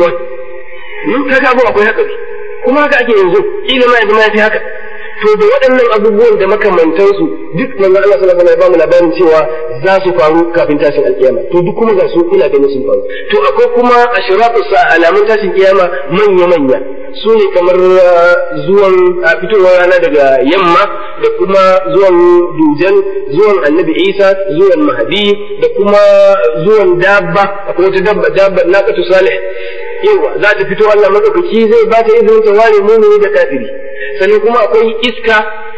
1 kaga abu akwai haka kuma haka ake yanzu ila ma yanzu ma ya fi haka to da waɗannan abubuwan da makamantansu duk manzo Allah sallallahu alaihi wasallam ya bamu labarin cewa za su faru kafin tashin alkiyama to duk kuma ga su ina ganin sun faru to akwai kuma ashratu sa alamun tashin kiyama manya manya su ne kamar zuwan fitowar rana daga yamma da kuma zuwan dujan zuwan annabi isa zuwan mahadi da kuma zuwan dabba akwai wata dabba dabba naqatu salih yawa za ta fito Allah madaukaki zai ba ta izinin ta ware mumini da kafiri sannan kuma akwai iska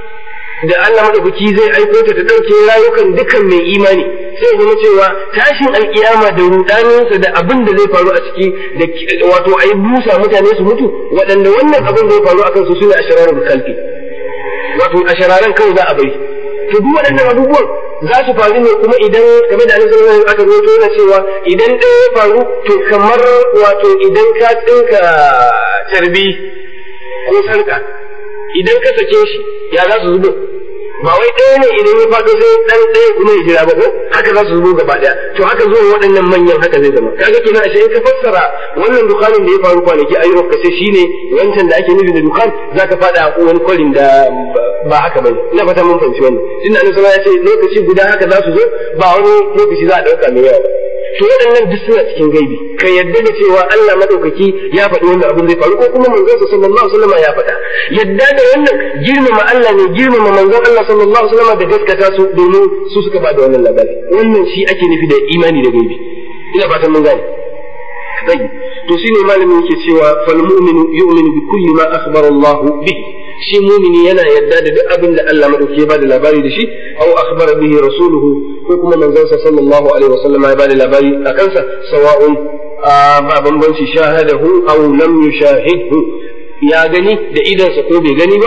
da Allah madaukaki zai aiko ta ta ɗauke rayukan dukan mai imani sai zama cewa tashin alkiyama da rudaninsa da abin da zai faru a ciki da wato ayi busa mutane su mutu waɗanda wannan abin zai faru akan su sune ashararul kalbi wato ashararan kawai za a bari to duk waɗannan abubuwan za su faru ne kuma idan game da annabi sallallahu aka rawaito yana cewa idan ɗaya ya faru to kamar wato idan ka tsinka tarbi ko sarka idan ka sake shi ya za su zubo ba wai ɗaya ne idan ya faɗo sai ɗan ɗaya kuma ya jira ba ko haka za su zubo gaba ɗaya to haka zuwa waɗannan manyan haka zai zama kaga kenan ashe in ka fassara wannan dukanin da ya faru kwanaki a Europe kace shine wancan da ake nufi da dukan zaka faɗa a wani kwarin da ba haka bane ina fata mun fahimci wannan tunda annabi ya ce lokaci guda haka za su zo ba wani lokaci za a ɗauka mai yawa to waɗannan duk suna cikin gaibi ka yadda da cewa Allah madaukaki ya faɗi wannan abin zai faru ko kuma manzon sa sallallahu alaihi wasallam ya faɗa yadda da wannan girmama Allah ne girmama manzon Allah sallallahu alaihi wasallam da gaskata su domin su suka ba da wannan labari wannan shi ake nufi da imani da gaibi ina fatan mun gane sai to shine malamin yake cewa fal mu'minu yu'minu bi kulli ma akhbara Allah bihi shi mumini yana yadda da duk abin da Allah madauki ya bada labari da shi aw akhbara bihi rasuluhu ko kuma manzansa sallallahu alaihi wasallam ya bada labari a kansa sawa'un ba bambanci shahadahu aw lam yushahidhu ya gani da idansa ko bai gani ba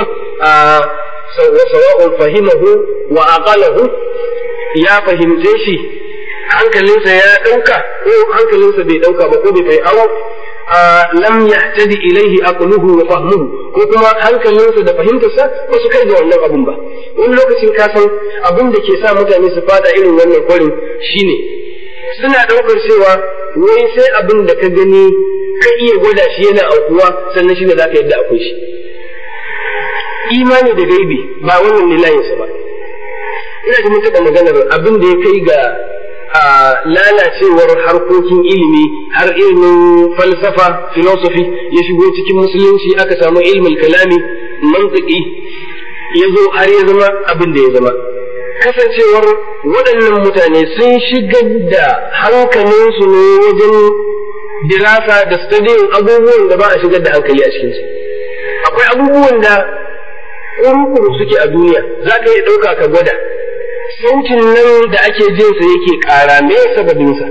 sawa'un fahimahu wa aqalahu ya fahimce shi hankalinsa ya dauka ko hankalinsa bai dauka ba ko bai kai aw lam yahtadi ilaihi aqluhu wa fahmuhu ko kuma hankalinsa da fahimtarsa ba su kai ga wannan abun ba wani lokacin ka san abin da ke sa mutane su fada irin wannan kwarin shine suna ɗaukar cewa wai sai abin da ka gani ka iya gwada shi yana aukuwa sannan shi ne za ka yadda akwai shi imani da gaibi ba wannan ne layinsa ba ina ji mun taɓa maganar abin da ya kai ga lalacewar harkokin ilimi har ilimin falsafa philosophy ya shigo cikin musulunci aka samu ilmin kalami mantiki ya zo har ya zama abin da ya zama kasancewar waɗannan mutane sun shigar da hankalinsu ne wajen dirasa da studying abubuwan da ba a shigar da hankali a cikinsu akwai abubuwan da kurkuru suke a duniya za ka iya ɗauka ka gwada sautin nan da ake jin sa yake ƙara me sababin sa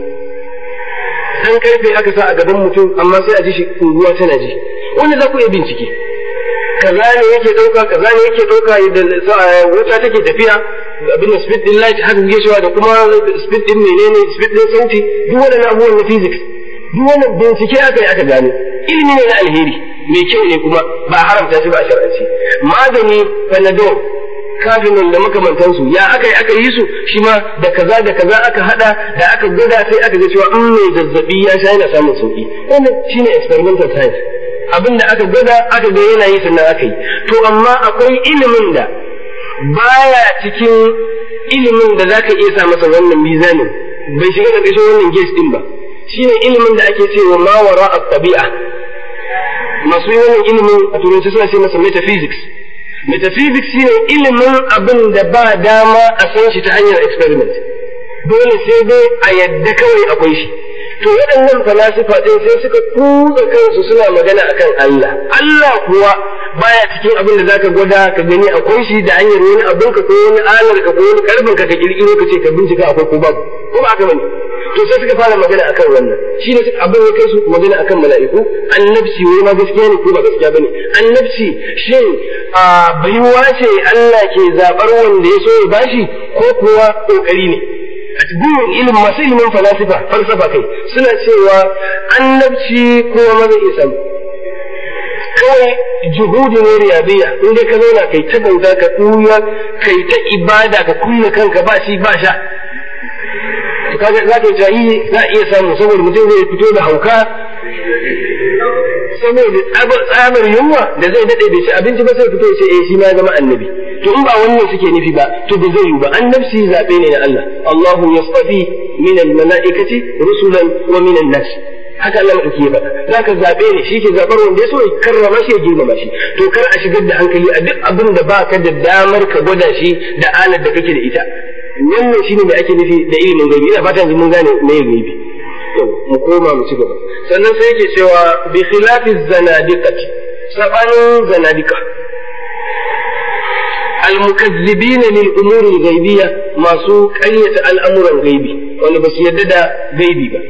dan karfe aka sa a gaban mutum amma sai a ji shi unguwa tana ji wanda za ku iya bincike kaza ne yake dauka kaza ne yake dauka da wuta take tafiya abin da speed din light haka kuke cewa da kuma speed din menene speed din sauti duk wannan abubuwan na physics duk wannan bincike aka yi aka gano ilimi ne na alheri mai kyau ne kuma ba haramta shi ba a shar'anci magani panadol kafinin da makamantansu ya aka yi aka yi su shi ma da kaza da kaza aka hada da aka gwada sai aka ga cewa in mai zazzabi ya sha yana samun sauki wannan shine experimental science abin da aka gwada aka ga yana yi sannan aka yi to amma akwai ilimin da baya cikin ilimin da zaka iya sa masa wannan mizanin bai shiga da kashin wannan gate din ba shine ilimin da ake cewa ma wara at-tabi'a masu yi wannan ilimin a turanci suna ce masa metaphysics metaphysics shine ilimin abin da ba dama a san shi ta hanyar experiment dole sai dai a yadda kawai akwai shi to waɗannan falasifa ɗin sai suka kutsa kansu suna magana akan Allah Allah kuwa baya cikin abin da zaka gwada ka gani akwai shi da hanyar wani abin ka ko wani alar ka ko wani karbin ka ka kirkiro ka ce ka bincika akwai ko babu ko ba haka bane to sai suka fara magana akan wannan shi ne abin ya kai su magana akan mala'iku annabci wai ma gaskiya ne ko ba gaskiya bane annabci shin a baiwa ce Allah ke zabar wanda ya so ya bashi ko kuwa kokari ne a cikin ilimin masu ilimin falasifa falsafa kai suna cewa annabci kowa ma zai iya samu kawai juhudi ne riyadiyya in dai ka zauna kai ta bauta ka kuya kai ta ibada ka kulle kanka ba shi ba sha to kaga za ka yi za a iya samu saboda mutum zai fito da hauka saboda tsabar yunwa da zai daɗe bai ci abinci ba sai fito ya ce eh shi ma zama annabi to in ba wannan suke nufi ba to ba zai yi ba annabci zaɓe ne na Allah Allahu yastafi min al-mala'ikati rusulan wa min an-nas haka Allah madauki ya faɗa zaka zaɓe ne shi ke zaɓar wanda ya so ya karrama shi ya girmama shi to kar a shigar da hankali a duk abin da baka da damar ka gwada shi da alar da kake da ita wannan shine da ake nufi da ilimin gaibi ina fata yanzu mun gane me gaibi mu koma mu ci gaba sannan sai yake cewa bi khilafi zanadiqati sabanin zanadika المكذبين للأمور الغيبية ما سو قرية الأمر الغيبي وأنا بس يدد غيبي با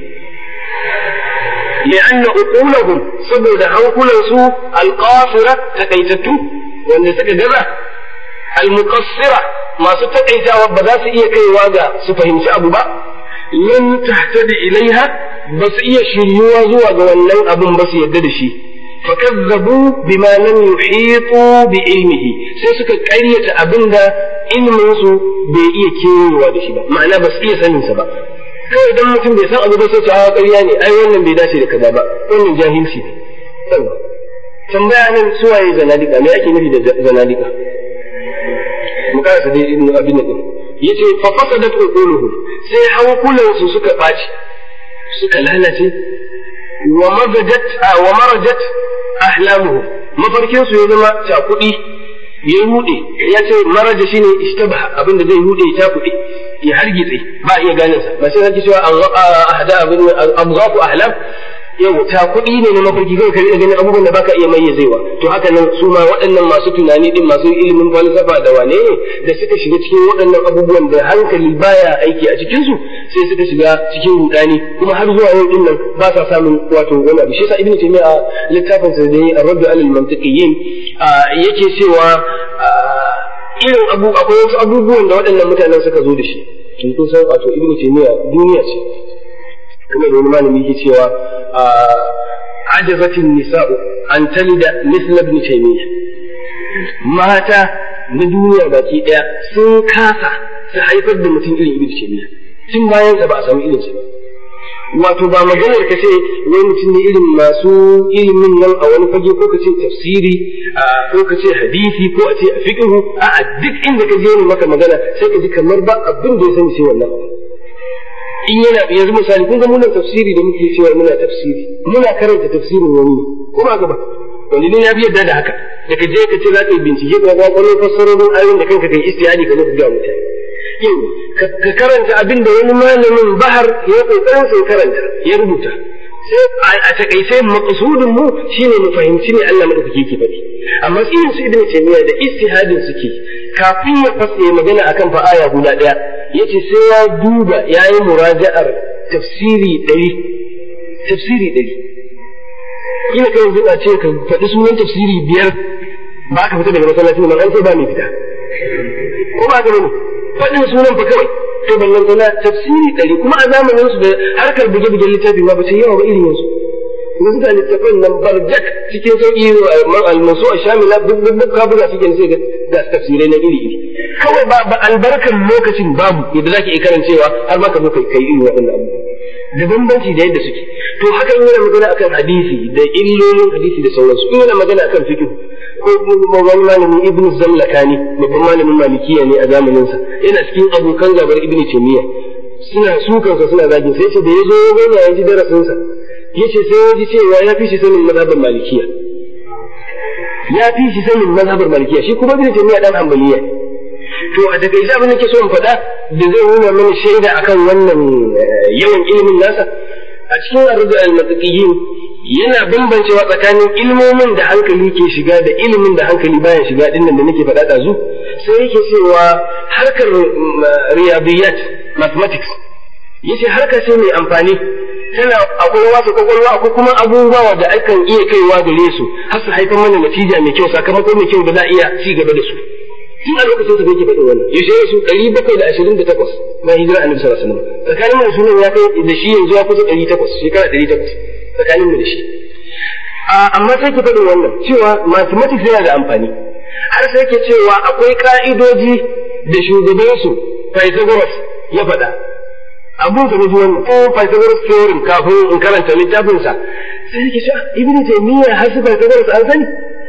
لأن عقولهم سبب حنقلا سو القاصرة تكيتتو وأن سكا المقصرة ما سو تكيتا وبذا سئية كي واغا سفهم أبو با لن تهتدي إليها بس إيه شريوا زوا wannan abun ba su yadda da shi fakazzabu bima lam yuhitu bi ilmihi sai suka ƙaryata abinda ilmin su bai iya kewayewa da shi ba ma'ana ba su iya sanin sa ba kawai idan mutum bai san abu ba sai ta ƙarya ne ai wannan bai dace da kaza ba wannan jahilci ne tambaya nan suwaye zanadika me ake nufi da zanadika mu karasa dai ibnu abin nan yace fa fasadat uquluhum sai hankulan su suka ɓaci suka lalace wa mazajat wa marajat ahlamuhum mafarkin su ya zama cakuɗi ya rude ya ce maraja shine ishtabaha abin da zai rude ya cakuɗi ya hargitse ba iya ganin sa ba sai zaki cewa ahda abin abghafu ahlam yau cakuɗi ne na mafarki kawai kai ganin abubuwan da baka iya mayyazewa to haka nan su ma waɗannan masu tunani din masu ilimin falsafa da wane ne da suka shiga cikin waɗannan abubuwan da hankali baya aiki a cikin su sai suka shiga cikin rudani kuma har zuwa yau din nan ba sa samun wato wani abu shi yasa ibnu taymiya a littafin sa da ar-radd al mantiqiyyin yake cewa irin abu akwai wasu abubuwan da waɗannan mutanen suka zo da shi kun san wato ibnu taymiya duniya ce kuma da wani malami yake cewa عجزت النساء أن تلد مثل ابن تيمية mata na duniya baki ɗaya sun kasa su haifar da mutum irin ibn taymiya tun bayan sa ba a samu irin sa ba wato ba maganar ka ce wai mutum ne irin masu ilimin nan a wani fage ko ka ce tafsiri ko ka ce hadisi ko a ce a fiqhu a duk inda ka je ne maka magana sai ka ji kamar ba abin da ya sani sai wannan abu in yana yanzu misali kun ga muna tafsiri da muke cewa muna tafsiri muna karanta tafsirin wani ne ko ba gaba wani ne ya fi yadda da haka da ka je ka ce za ka yi bincike ka ga kwallon fassarorin ayoyin da kanka kai istiyani ka zo ka ga mutane yau ka karanta abin da wani malamin bahar ya kokarin sai karanta ya rubuta sai a takaice maqsudin mu shine mu fahimci ne Allah madaukake yake faɗi amma irin su ibnu taymiya da istihadin suke kafin ya fasa magana akan fa aya guda daya yace sai ya duba yayi muraja'ar tafsiri ɗari tafsiri ɗari ina kai yanzu a ce ka faɗi sunan tafsiri biyar ba ka fita daga masallaci nan an sai ba mai fita ko ba ka bane faɗin sunan fa kawai to ballan tana tafsiri ɗari kuma a zamanin su da harkar buge-bugen littafi ma ba sai yawa ba irin yanzu yanzu ga littafin nan barjak cikin sauƙi almasu a shamila duk duk ka buga cikin sai ga tafsirai na iri iri kawai ba albarkar lokacin babu yadda zaki iya karancewa har ma ka zo kai kai irin waɗannan abubuwa da bambanci da yadda suke to haka in yana magana akan hadisi da illolin hadisi da sauransu in yana magana akan fiqh ko wani malamin ibnu zallakani babban malamin malikiya ne a zamanin sa yana cikin abokan gabar ibnu taymiya suna sukan sa suna zagin sai ce da yazo yana ya ji darasin sa yace sai ya ji cewa ya fi shi sanin mazhabar malikiya ya fi shi sanin mazhabar malikiya shi kuma ibnu taymiya dan hanbaliya to a daga isa abin da ke so in faɗa da zai nuna mana shaida akan wannan yawan ilimin nasa a cikin arzu al-mataqiyin yana bambancewa tsakanin ilmomin da hankali ke shiga da ilimin da hankali baya shiga din nan da nake faɗa ɗazu sai yake cewa harkar riyadiyat mathematics yace harka ce mai amfani tana akwai wasu kwakwalwa akwai kuma abubuwa da akan iya kaiwa gare su har su haifar mana natija mai kyau sakamako mai kyau da za a iya ci gaba da su tun a lokacin sa yake faɗin wannan yaushe su ɗari bakwai da ashirin da takwas na hijira annabi sallallahu alaihi wasallam tsakanin mu sunan ya kai da shi yanzu ya kusa ɗari takwas shekara ɗari takwas tsakanin mu da shi amma sai ke faɗin wannan cewa mathematics yana da amfani har sai ke cewa akwai ka'idoji da shugabansu Pythagoras ya faɗa abun ka nufi wannan ko Pythagoras theorem kafin in karanta littafinsa sai ke cewa ibnu taymiya har su Pythagoras an sani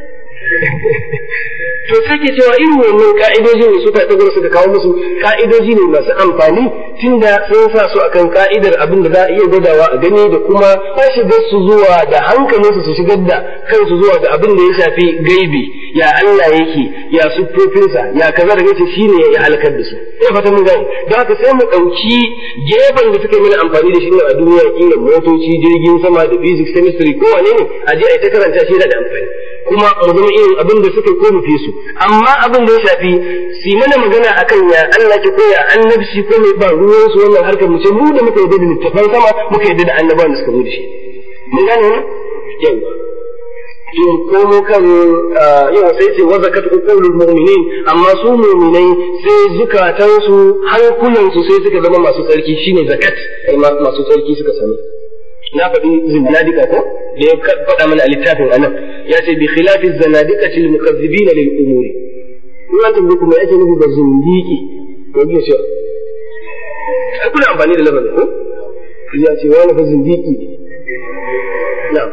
to sai ke cewa irin wannan ka'idojin da suka tagar suka kawo musu ka'idoji ne masu amfani tunda sun sa su akan ka'idar abin da za a iya gwadawa a gani da kuma ba shigar su zuwa da hankalinsu su shigar da kansu zuwa da abin da ya shafi gaibi ya Allah yake ya siffofinsa ya kaza da yace shine ya halakar da su ina fata mun gane don haka sai mu dauki gefen da suka yi mana amfani da shi ne a duniya kila motoci jirgin sama da physics chemistry ko wane ne a je a yi ta karanta shi yana da amfani kuma mu zama irin abin da suka ko mu fi su amma abin da ya shafi su mana magana akan ya Allah ke koya annabci ko mai ba ruwan su wannan harkar mu ce mu da muka yarda da littafan sama muka yarda da annabawan da suka zo da shi mun gane wannan yawa in komo kan yawa sai ce wa zakat uqulul mu'minin amma su mu'minai sai zukatansu hankulansu sai suka zama masu tsarki shine zakat masu tsarki suka sani na faɗi zinadika ko da ya faɗa mana a littafin anan ya ce bi khilafi zanadika til mukazzibina lil umuri in an tambaye kuma yake nufi da zindiki ko biyo ce ai kuna amfani da lafazin ko ya ce wani fa zindiki ne na'am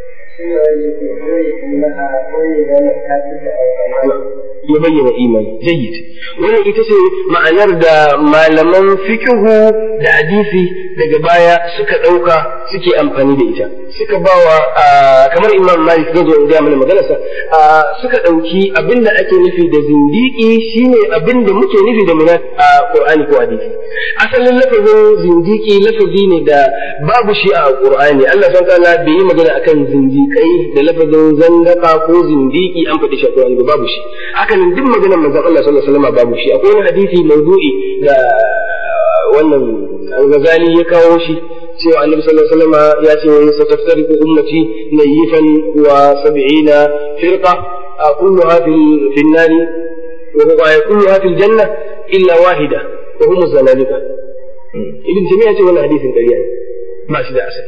ya bayyana imani jayyid wannan ita ce ma'anar da malaman fikihu da hadisi daga baya suka ɗauka suke amfani da ita suka bawa kamar imam malik zai zo in gaya mana maganarsa suka ɗauki abin da ake nufi da zindiki shine abin da muke nufi da muna a qur'ani ko hadisi asalin lafazin zindiki lafazi ne da babu shi a qur'ani Allah subhanahu ta'ala bai yi magana akan zindikai da lafazin zandaka ko zindiki an faɗi shi a qur'ani babu shi haka nan duk maganar manzon Allah sallallahu alaihi wasallam babu shi akwai wani hadisi mawdu'i da wannan al-Ghazali ya kawo shi cewa annabi sallallahu alaihi wasallam ya ce wa sataftariqu ummati nayifan wa sab'ina firqa kulluha fi an-nar wa huwa kulluha fi al-janna illa wahida wa hum az-zanadiqa ibn taymiyyah ce wannan hadisin ƙarya ne ba shi da asali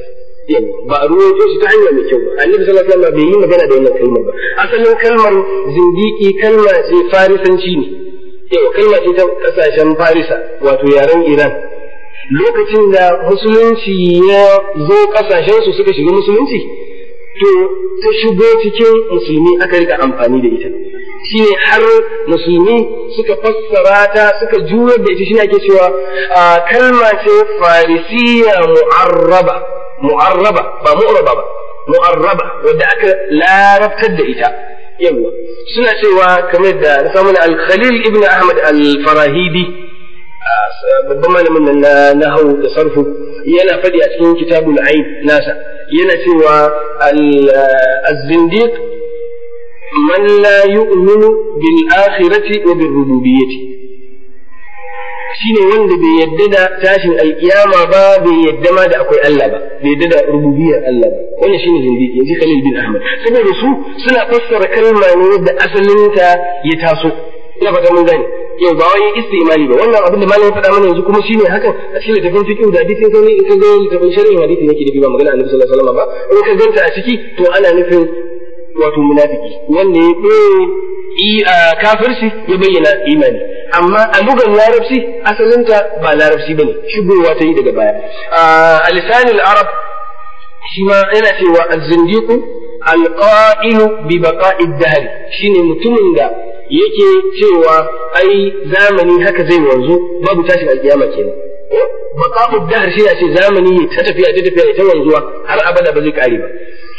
ba a ruwaito shi ta hanya mai kyau ba annabi sallallahu alaihi wasallam bai yi magana da wannan kalmar ba asalin kalmar zindiki kalma ce farisanci ne yau kalma ce ta kasashen farisa wato yaren iran lokacin da musulunci ya zo kasashen su suka shiga musulunci to ta shigo cikin musulmi aka rika amfani da ita shine har musulmi suka fassara ta suka juyar da ita shine ake cewa kalma ce farisiya mu'arraba mu'arraba ba mu'raba ba mu'arraba wanda aka larabtar da ita yawa suna cewa kamar da na samu al-Khalil ibn Ahmad al-Farahidi babban malamin nan na nahwu da sarfu yana fadi a cikin kitabul ain nasa yana cewa al-zindiq man la yu'minu bil akhirati wa bir rububiyyati shine wanda bai yadda da tashin alkiyama ba bai yadda ma da akwai Allah ba bai yadda da rububiyar Allah ba wannan shine zindiki yanzu Khalil bin Ahmad saboda su suna fassara kalma ne yadda asalinta ya taso ina fata mun gane yau ba wai istimali ba wannan abin da malamin faɗa mana yanzu kuma shine hakan a cikin littafin fiqh da hadisi sai in ka ga littafin sharhin hadisi yake da ba magana Annabi sallallahu alaihi wasallam ba in ka ganta a ciki to ana nufin wato munafiki wanda ya ɓoye kafirci ya bayyana imani amma a lugar larabci asalinta ba larabci bane shigowa ta yi daga baya a lisanin arab shi ma yana cewa az-zindiqu al-qa'ilu bi baqa'i dahr shine mutumin da yake cewa ai zamani haka zai wanzu babu tashin alkiyama kenan baqa'u dahr shi ce zamani ta tafiya ta tafiya ta wanzuwa har abada ba zai kare ba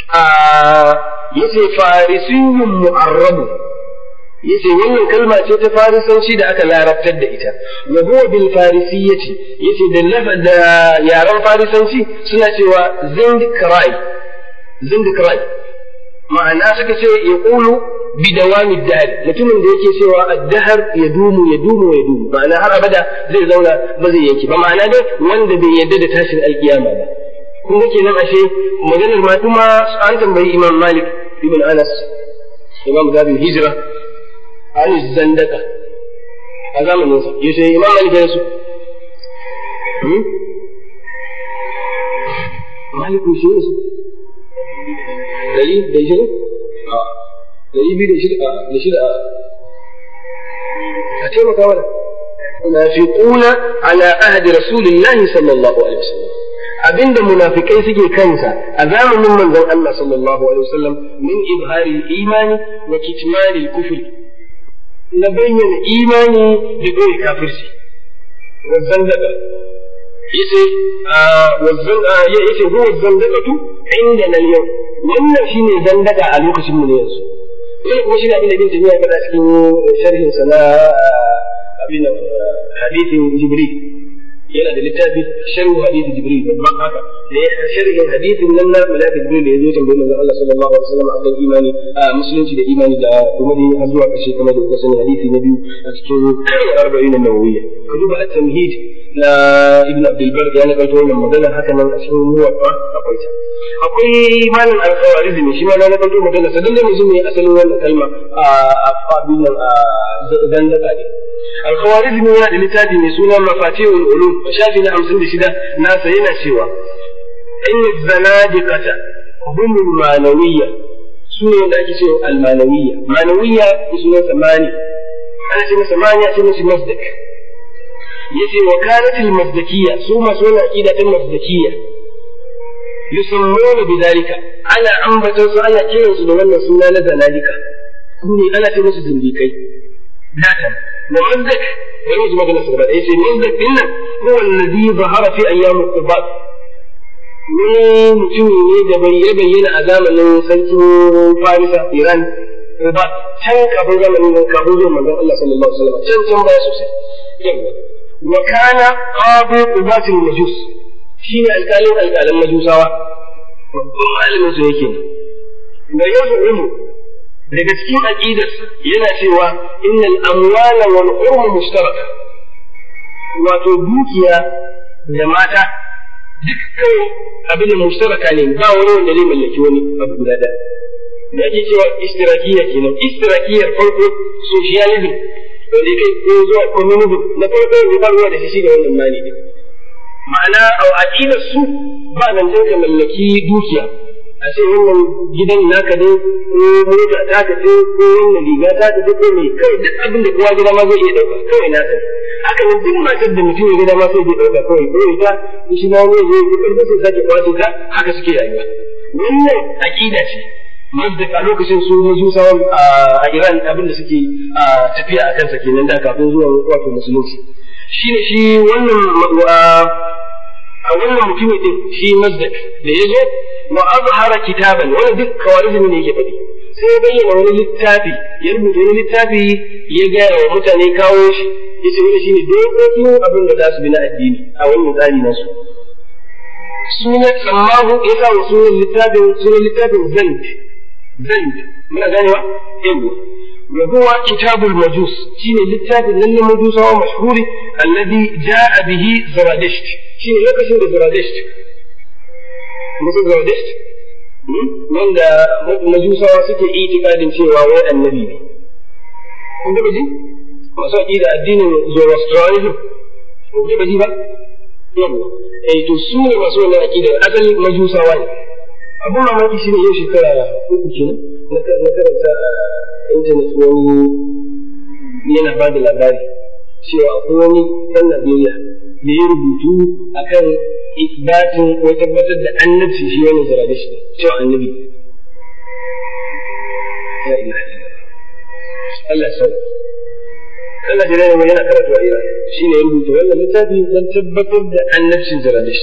yace farisiyyun mu'arrabu yace wannan kalma ce ta farisanci da aka larabtar da ita wa huwa bil farisiyyati yace da lafa da yaran farisanci suna cewa zindikrai zindikrai ma'ana suka ce ya qulu bi dawami dahr mutumin da yake cewa ad-dahr ya dumu ya dumu ya dumu ma'ana har abada zai zauna ba zai yanke ba ma'ana dai wanda bai yarda da tashin alkiyama ba kun ga kenan ashe maganar ma kuma an tambayi imam malik ibn anas imam zabin hijira an zandaka a zamanin sa yaushe imam malik ya rasu malik shi ne su dari da shirin a dari biyu da shida da shida a taimaka mana munafiquna ala ahdi rasulillahi sallallahu alaihi wasallam abinda munafikai suke kansa a zamanin manzon Allah sallallahu alaihi wasallam min izhari imani wa kitmani kufri na bayyana imani da bai kafirci wazan daga yace wazan ya yace huwa zandaqatu inda nan yau wannan shine zandaka a lokacin mu ne yanzu wannan kuma shine abin da bin tafiya kada cikin sharhin sa na abin hadithin jibril yana da littafi sharhu hadisi jibril babban haka da ya sharhin hadisin nan na malaka jibril da ya zo tambayi manzon Allah sallallahu alaihi wasallam akan imani a musulunci da imani da kuma dai har zuwa ƙarshe kamar da kuka sani hadisi na biyu a cikin arba'in nawawiyya ka duba at-tamhid na ibn abdul bar ya nakalto wannan magana haka nan a cikin muwaffa akwai ta akwai malam al-khawarizm shi ma na nakalto magana sadan da mutum ne asalin wannan kalma a abin nan a zandaka ne الخوارزمي yana da littafi mai suna mafatihul ulum shafi na 56 nasa yana cewa in zanadiqata hum manawiyya su ne da ake cewa almanawiyya manawiyya sunan samani ana ce masa mani a ce masa masdak yace wa kanat almasdakiyya su masu wannan aqida ta masdakiyya yusammuna bidalika ana ambatan su ana kiransu da wannan suna na zanadika ne ana ce musu zindikai datan ومزدك يجوز مثلا استغلال ايش المزدك هنا هو الذي ظهر في ايام القباط wani mutumi ne da bai ya bayyana a zamanin sarkin Farisa Iran ba can kafin zamanin nan kafin zuwa manzon Allah sallallahu alaihi wasallam can can baya sosai yawa wa kana qadi qubatil majus shine alƙalin alƙalan majusawa babban malamin su yake da yazu daga cikin aqidarsa yana cewa innal amwala wal urm mushtaraka wato dukiya da mata dukkan abin mushtaraka ne ba wani wanda zai mallaki wani abu guda da da ake cewa istirakiya kenan istirakiyar farko socialism wanda kai ko zuwa communism na farko da ba ruwa da shi da wannan mali ne ma'ana a aqidar su ba nan ka mallaki dukiya a ce wannan gidan naka ne ko mota ta ka ce ko wannan riga ta ka ce ko mai kai duk abin da kowa gida ma zai iya dauka kawai naka ne haka nan duk matar da mutum ya gida ma sai zai dauka kawai ko ita shi ma ne zai yi karfi sai sake kwace ta haka suke rayuwa wannan aqida ce Mazdak a lokacin su majusawan a Iran abin da suke tafiya a kansa kenan da kafin zuwa wato musulunci shine shi wannan a wannan mutumin din shi Mazdak da ya zo wa azhara kitaban wani duk kawarizmi ne yake faɗi sai ya bayyana wani littafi ya rubuta wani littafi ya gaya wa mutane kawo shi yace wani shine dokokin abin da za su bi na addini a wannan tsari nasu sunan sammahu ya sa wa sunan littafin sunan littafin zand zand muna ganewa yawa wa huwa kitabul majus shine littafin nan na majusawa mashhuri alladhi jaa bihi zaradisht shine lokacin da zaradisht musu zaradisht wanda majusawa suke itikadin cewa wai annabi ne kun ga ji masu aqida addinin zoroastrianism kun ga ji ba yawa eh to su ne masu wannan aqidar asalin majusawa ne abun mamaki shine yau shekara uku kenan na karanta a intanet wani yana ba da labari cewa akwai wani ɗan Najeriya da ya rubutu akan isbatin ko tabbatar da annabci shi wani zaradish cewa annabi ya ilaha Allah sau Allah jira ne yana karatu a Iran shi ne ya rubuta wannan littafi don tabbatar da annabcin zaradish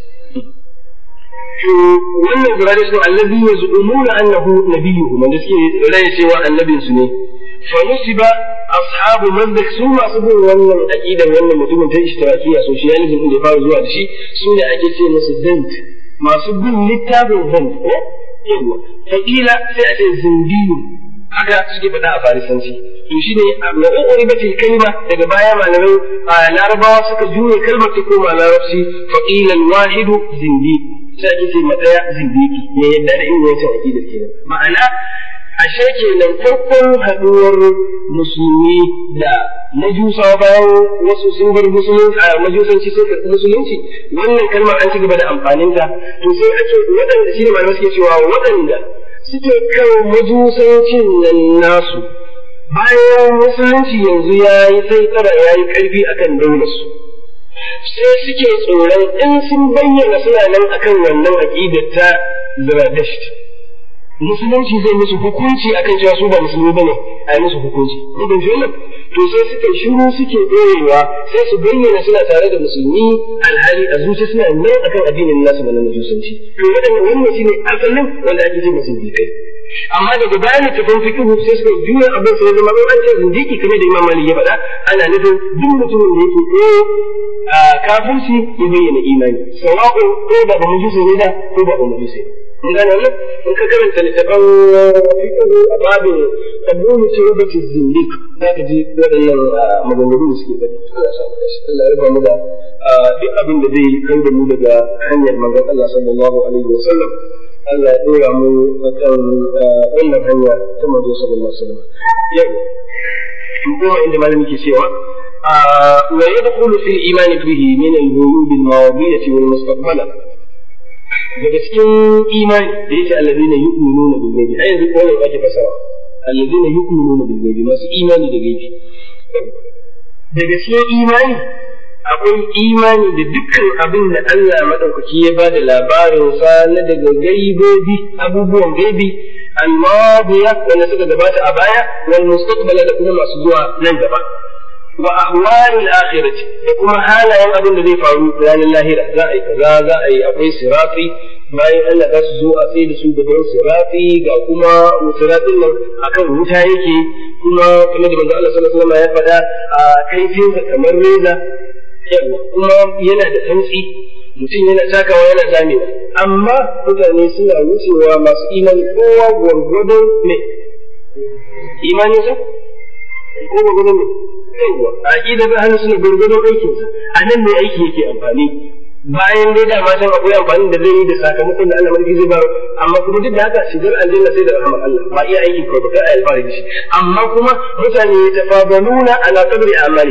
to wannan zaradish ne allazi yazumuna annahu nabiyuhu man da suke raye cewa annabin su ne fa nusiba ashabu mandak su masu bin wannan aqidar wannan mutumin ta ishtirakiya socialism da ya fara zuwa da shi su ne ake ce musu dant masu bin littafin dant ko yawa faqila sai a ce zindiyu haka suke faɗa a farisanci to shi ne ma'u'uri ba ce kalma daga baya malamai a larabawa suka juye kalmar ta koma larabci faqilan wahidu zindi sai ake ce matsaya zindiki ne yadda da irin wancan aqidar kenan ma'ana ashe kenan farkon haɗuwar musulmi da majusawa bayan wasu sun bar musulunci a majusanci sun karɓi musulunci wannan kalmar an ci gaba da amfaninta to sai ake waɗanda shi ne malamai suke cewa waɗanda suke kan majusancin nan nasu bayan musulunci yanzu ya yi sai tsara ya yi ƙarfi akan daular su sai suke tsoron in sun bayyana suna nan akan wannan aƙidar ta Zradasht musulunci zai musu hukunci akan cewa su ba musulmi bane a yi musu hukunci ko ban ji wannan to sai suka shiru suke ɗorewa sai su bayyana suna tare da musulmi alhali a zuci suna nan akan addinin nasu na mujusanci to wadannan wannan shine asalin wanda ake ce musulmi kai amma daga bayan littafin fiqhu sai suka juya abin sai zama an ce zindiki kamar da Imam Malik ya faɗa ana nufin duk mutumin da yake ɗaya a kafirci ya bayyana imani sawa'u ko ba ba mujusi ne da ko ba ba mujusi mun gane wannan in ka karanta littafin fiqhu a babin tabulu tawbatin zindik zaka ji waɗannan maganganu da suke faɗi Allah ya samu dashi Allah ya raba mu da duk abin da zai kan da mu daga hanyar manzon Allah sallallahu alaihi wa sallam Allah ya ɗora mu akan wannan hanya ta manzo sallallahu alaihi wasallam yau in kuma inda malami ke cewa wa yadkhulu fil iman bihi min al-ghuyub al-mawdiyah wal mustaqbala daga cikin imani da yake alladhina yu'minuna bil ghaibi ai yanzu ko ake fasara alladhina yu'minuna bil ghaibi masu imani da gaibi daga cikin imani akwai imani da dukkan abin da Allah maɗaukaki ya ba da labarinsa na daga gaibobi abubuwan gaibi al-madiya wanda suka gabata a baya wal mustaqbala da kuma masu zuwa nan gaba wa ahwalil akhirati da kuma halayen abin da zai faru ranar lahira za a yi kaza za a yi akwai sirafi bayan Allah za su zo a tsaye da su gaban sirafi ga kuma sirafin nan akan wuta yake kuma kamar da manzo Allah sallallahu alaihi wasallam ya faɗa a kaifinsa kamar reza kuma yana da santsi mutum yana takawa yana zamewa amma mutane suna wucewa masu imani kowa gwargwadon ne imanin sa ko gwargwadon ne yawa a ƙida da hannu suna gwargwadon aikinsa a nan ne aiki yake amfani bayan dai dama can akwai amfani da zai yi da sakamakon da Allah mulki zai ba amma kuma duk da haka shigar aljanna sai da rahmar Allah ba iya aiki ko ba kai alfahari da shi amma kuma mutane ya tafabaluna ala qadri amali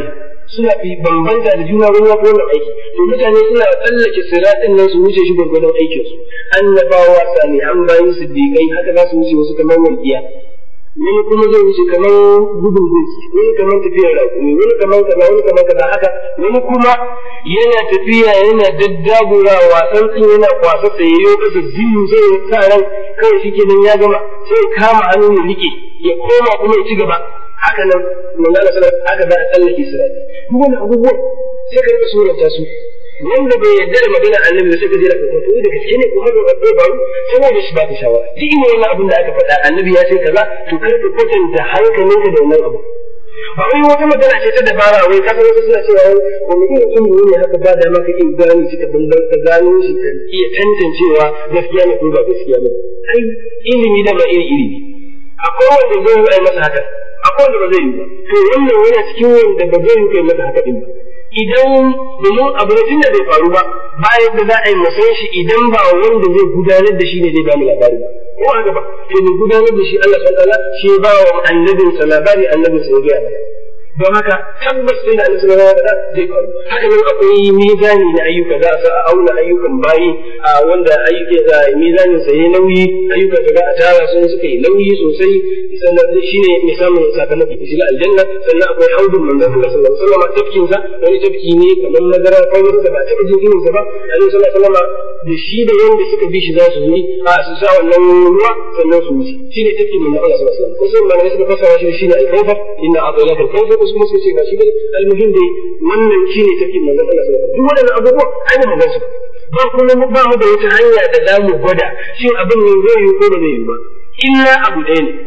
suna fi bambanta da juna wani ko wannan aiki to mutane suna tsallake siratin nan su wuce shi gwargwadon aikin su annabawa sani an bayin siddiqai haka za su wuce wasu kamar walƙiya wani kuma zai wuce kamar gudun doki wani kamar tafiyar raƙumi wani kamar kaza wani kamar kaza haka wani kuma yana tafiya yana daddagurawa tsantsin yana kwasa tsayayyo kasa ziyu sai ya sa ran kawai shi kenan ya gama sai kama hannu ya rike ya koma kuma ya ci gaba haka nan manzala sallallahu haka za a tsallake sirati duk wani abubuwan sai ka rika suranta su wanda bai yarda da maganar annabi da sai ka je da ka to da gaske ne ko haka bai faru saboda shi ba ka shawara duk ina wannan abin da aka faɗa annabi ya ce kaza to kar ka kwatanta hankalinka da wannan abu ba wai wata magana ce ta dabara wai ka san wasu suna cewa wani irin ilimi ne haka ba da maka iya gane shi ka bambar ka gano shi ka iya tantancewa gaskiya ne ko ba gaskiya ba ai ilimi da ba iri iri ne akwai wanda zai yi ai masa haka akwai wanda ba zai yi ba to wannan yana cikin wanda ba zai yi kai masa haka din ba idan domin abu ne tun da bai faru ba bayan da za a yi musan shi idan ba wanda zai gudanar da shi ne zai ba mu labari ba ko haka ba to ne gudanar da shi Allah subhanahu wa ta'ala shi ba wa annabin sa labari annabin sa ya ga mana don haka tabbas sai da Allah subhanahu wa ta'ala zai faru haka nan akwai mizani na ayyuka za a auna ayyukan bayi a wanda ayyuka da mizanin sa yayi nauyi ayyukan da a tara sun suka yi nauyi sosai sannan shine mai samun sakamako da shiga aljanna sannan akwai haudun manzon Allah sallallahu alaihi wasallam tafkin sa wani tafki ne kamar madara kawai da ba taɓa jin irin sa ba Annabi sallallahu alaihi wasallam da shi da yanda suka bi shi za su yi a su sa wannan ruwa sannan su wuce shine tafkin manzon Allah sallallahu alaihi wasallam kusan malamai suka fassara shi shine al-kawfar inna a'tainaka al-kawfar wasu kuma suka ce ba shi bane al-muhim dai wannan shine tafkin manzon Allah sallallahu alaihi wasallam duk waɗannan abubuwa ai ba gan su ba kuma ba mu da wata hanya da za mu gwada shin abin ne zai yi ko ba zai yi ba illa abu ɗaya ne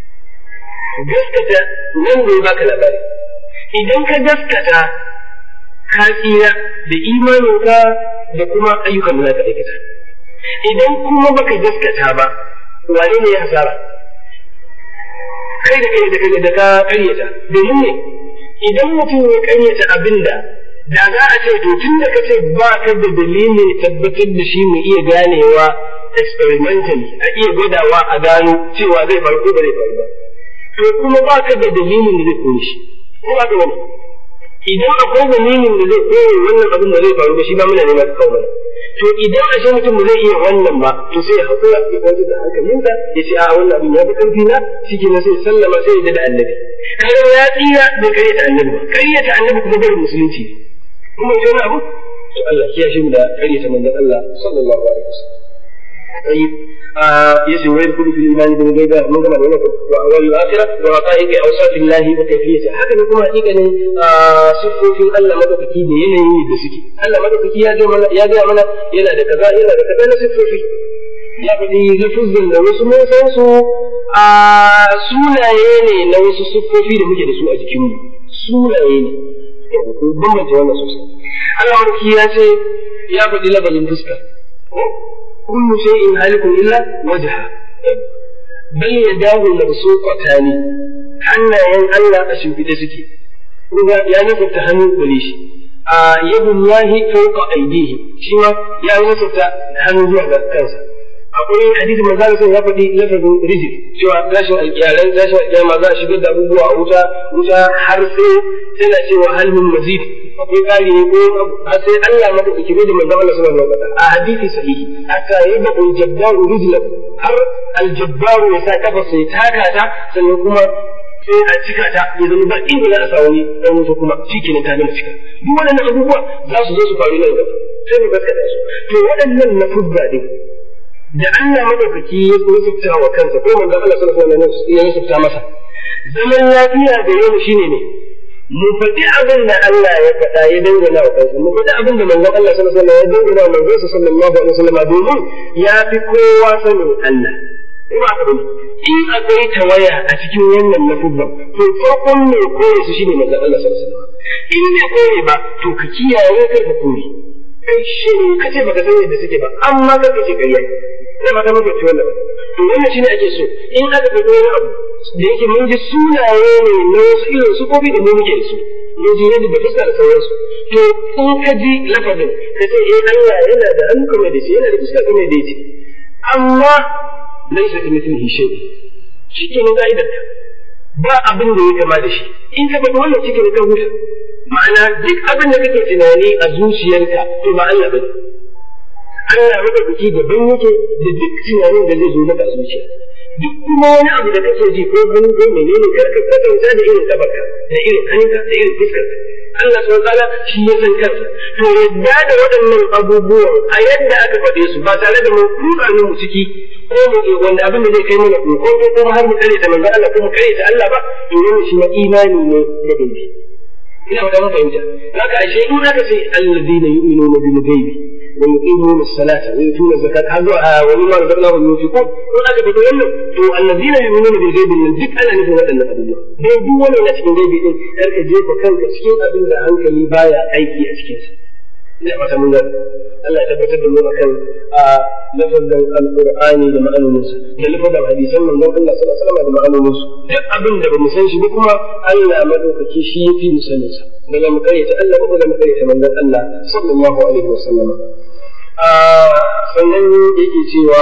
gaskata nan zai baka labari idan ka gaskata ka tsira da imaninka da kuma ayyukan da za ka aikata idan kuma baka gaskata ba wane ne ya hasara kai da kai da kai da ka karyata domin ne idan mutum ya karyata abinda da za a ce to tun da ka ce ba ka da dalilin tabbatar da shi mu iya ganewa experimentally a iya gwadawa a gano cewa zai faru ko ba zai faru ba to kuma ba ka da dalilin da zai koyi shi ko ba ka wani idan akwai dalilin da zai koyi wannan abin da zai faru ba shi ba muna neman kawo mana to idan a ce mutum zai iya wannan ba to sai ya hakura ya kwantar da hankalinsa ya ce a wannan abin ya fi ƙarfi na shi ke sai sallama sai ya da annabi kaga ya tsira bai karyata annabi ba karyata annabi kuma barin musulunci kuma ita wani abu to Allah ya shi mu da karyata manzon Allah sallallahu alaihi wasallam طيب يسوع ويدخل في الايمان بالغيب من كما نقول واول الاخره ورقائق اوصاف الله وكيفيته هكذا كما حقيقه صفوفin Allah madaukaki da yanayi da suke Allah madaukaki ya ga mana ya ga mana yana da kaza yana da kaza na siffofi ya faɗi lafuzin da wasu mun san su a sunaye ne na wasu siffofi da muke da su a jikinmu sunaye ne bambance wannan sosai Allah madaukaki ya ce ya faɗi lafazin fuska كل شيء هالك إلا وجهه بل يداه مبسوطتان حنا ين الله أشوف suke. kuma ya nasabta hannu gare shi a yadun lahi fauka aidihi shi ma ya nasabta hannu zuwa ga kansa akwai hadisi manzo Allah sai ya faɗi lafazin rijil cewa tashin alƙiyalan tashin alƙiyama za a shigar da abubuwa a wuta wuta har sai tana cewa hal min mazid akwai ƙari ne ko har sai Allah maka ikire da manzo Allah sallallahu alaihi wasallam a hadisi sahihi hatta yadda al-jabbaru rijlan har al-jabbaru ya sa kafa sai taka ta sannan kuma sai a cika ta ya zama ba inda za a sa wani dan wuta kuma shikenan ta gama cika duk waɗannan abubuwa za su zo su faru nan gaba sai mu gaskata su to waɗannan na fudda din da Allah madaukaki ya rusufta wa kansa ko manzo Allah sallallahu alaihi wasallam ya rusufta masa zaman lafiya da yau shine ne mu faɗi abin da Allah ya faɗa ya dangana wa kansa mu faɗi abin da manzon Allah sallallahu alaihi wasallam ya dangana wa manzon sallallahu alaihi wasallam domin ya fi kowa sanin Allah ba ka in akwai tawaya a cikin wannan lafuzan to farkon mai koyi su shine manzon Allah sallallahu alaihi wasallam in bai koyi ba to ka kiyaye kar ka koyi kai shi ka ce baka san yadda suke ba amma ka ce ƙarya sai ba ta maka ci wannan to wannan shine ake so in aka ga wani abu da yake mun ji sunaye ne na wasu irin su kofi da mu muke da su mun ji yadda da fuska da sauransu to in ka ji lafazin ka ce eh Allah yana da hannu kamar da shi yana da fuska kamar da yake amma laisa ka mithlihi shay shi ke nan ka'idar ka ba abin da ya kama da shi in ka faɗi wannan cikin ka huta ma'ana duk abin da kake tunani a zuciyarka to ba Allah bane Allah maka biki daban yake da duk tunanin da zai zo maka a zuciya duk kuma wani abu da kake ji ko gani ko menene kar ka kasance da irin tabaka da irin hannunka da irin fuskarka Allah subhanahu ta'ala shi ya san kansa to yadda da waɗannan abubuwan a yadda aka faɗe su ba tare da mu kuka mu ciki ko mu wanda abin da zai kai mana ko ko kuma har mu kare ta manzo Allah ko mu kare ta Allah ba to wannan shi ma imani ne da gaibi ina ba mun fahimta haka ashe in aka ce alladina yu'minuna bil ghaibi wa yuqimuna as-salata wa yutuna az-zakata har zuwa wa mimma razaqnahum yunfiqun in aka faɗi wannan to alladina yu'minuna bil ghaibi nan duk ana nufin waɗannan abubuwa dai duk wannan na cikin gaibi din kar ka jefa kanka cikin abin da hankali baya aiki a cikin sa ina fata mun gani Allah ya tabbatar da mu akan a lafazin alqur'ani da ma'anoninsa da lafazin hadisan manzon Allah sallallahu alaihi wasallam da ma'anoninsu duk abin da bamu san shi ba kuma Allah madaukaki shi yafi mu sanin sa da mu karyata Allah ba da mu karyata manzon Allah sallallahu alaihi wasallam a sannan yake cewa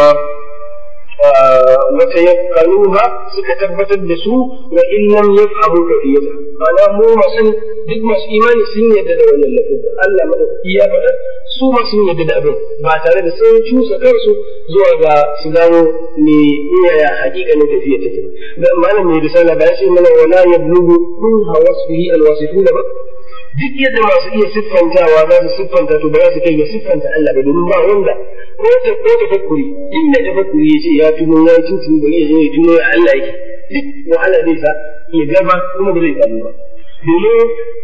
wata yafkaluha suka tabbatar da su wa in lam yafhamu kafiyata ma'ana mu masu duk masu imani sun yarda da wannan lafazin Allah madaukaki ya faɗa su ma sun yarda da abin ba tare da sun cusa kansu zuwa ga su gano me yaya hakikanin tafiya take ba malam mai risala ba ya ce mana wala yablugu kun hawasfihi alwasifuna ba duk yadda masu iya siffantawa za su siffanta to ba za su kai ga siffanta Allah ba domin ba wanda ko ta ko ta fakkuri inda ta fakkuri ya ce ya tuno ya tuntuni bari ya zo ya tuno ya Allah yake duk wahala zai sa ya gaba kuma ba zai samu ba domin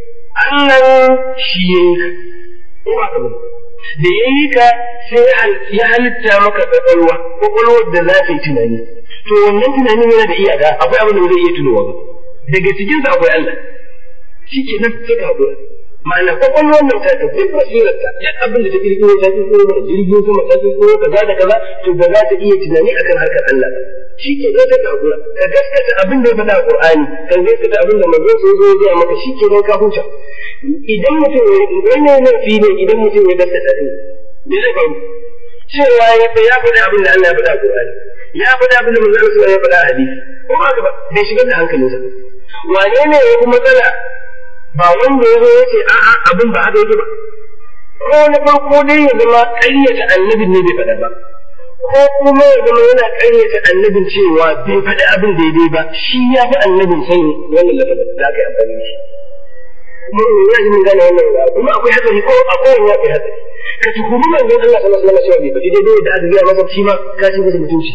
Allah shi ya yi ka ko ba ka ba da ya yi ka sai ya halitta maka kwakwalwa kwakwalwar da za ta yi tunani to wannan tunanin yana da iyaka akwai abin da ba zai iya tunowa ba daga cikinsa akwai Allah shi ke nan suka haɗura ma'ana kwakwalwar nan ta duk basirar ta duk abin da ta kirkiro ta kirkiro da jirgin sama ta kirkiro kaza da kaza to ba za ta iya tunani akan harkar Allah ba shi ke nan ta haɗura ka gaskata abin da ya faɗa a Qur'ani ka gaskata abin da manzon sai zo ya maka shi ke nan ka huta idan mutum wannan laifi ne idan mutum ya gaskata ne me zai faru cewa ya fa ya faɗa abin da Allah ya faɗa a Qur'ani ya faɗa abin da manzon sai ya faɗa a hadisi ko ba ka ba bai shigar da hankalinsa wane ne ya fi matsala ba wanda ya zo ya ce a'a abin ba haka yake ba ko na farko dai ya zama ƙaryata annabin ne bai faɗa ba ko kuma ya zama yana ƙaryata annabin cewa bai faɗi abin daidai ba shi ya fi annabin sani wannan lafazin da aka yi amfani da shi kuma ina ji mun gane wannan ba kuma akwai hatsari ko a kowane ya akwai hatsari ka tuhumi manzon Allah sallallahu alaihi wasallam cewa bai faɗi daidai da aka gaya masa shi ma ka ci masa mutunci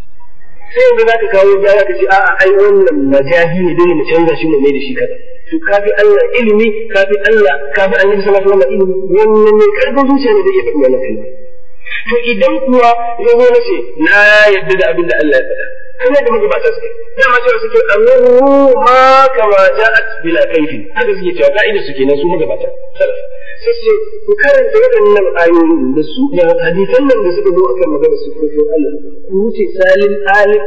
sai yanzu zaka kawo gyara ka ce a'a ai wannan majahi ne dole mu canza shi mu mai da shi kaza to ka fi Allah ilimi ka fi Allah ka fi Annabi sallallahu alaihi wasallam ilimi wannan ne karfin zuciya ne da iya faɗi wannan kalma to idan kuwa ya zo na ce na yadda da abin da Allah ya faɗa kana da magabata suke dama cewa suke amuru ma kama ja'at bila kaifin haka suke cewa ka'ida suke nan su magabata salaf sai ce ku karanta waɗannan ayoyin da su da hadisan nan da suka zo akan magana sufofin Allah ku wuce salin alim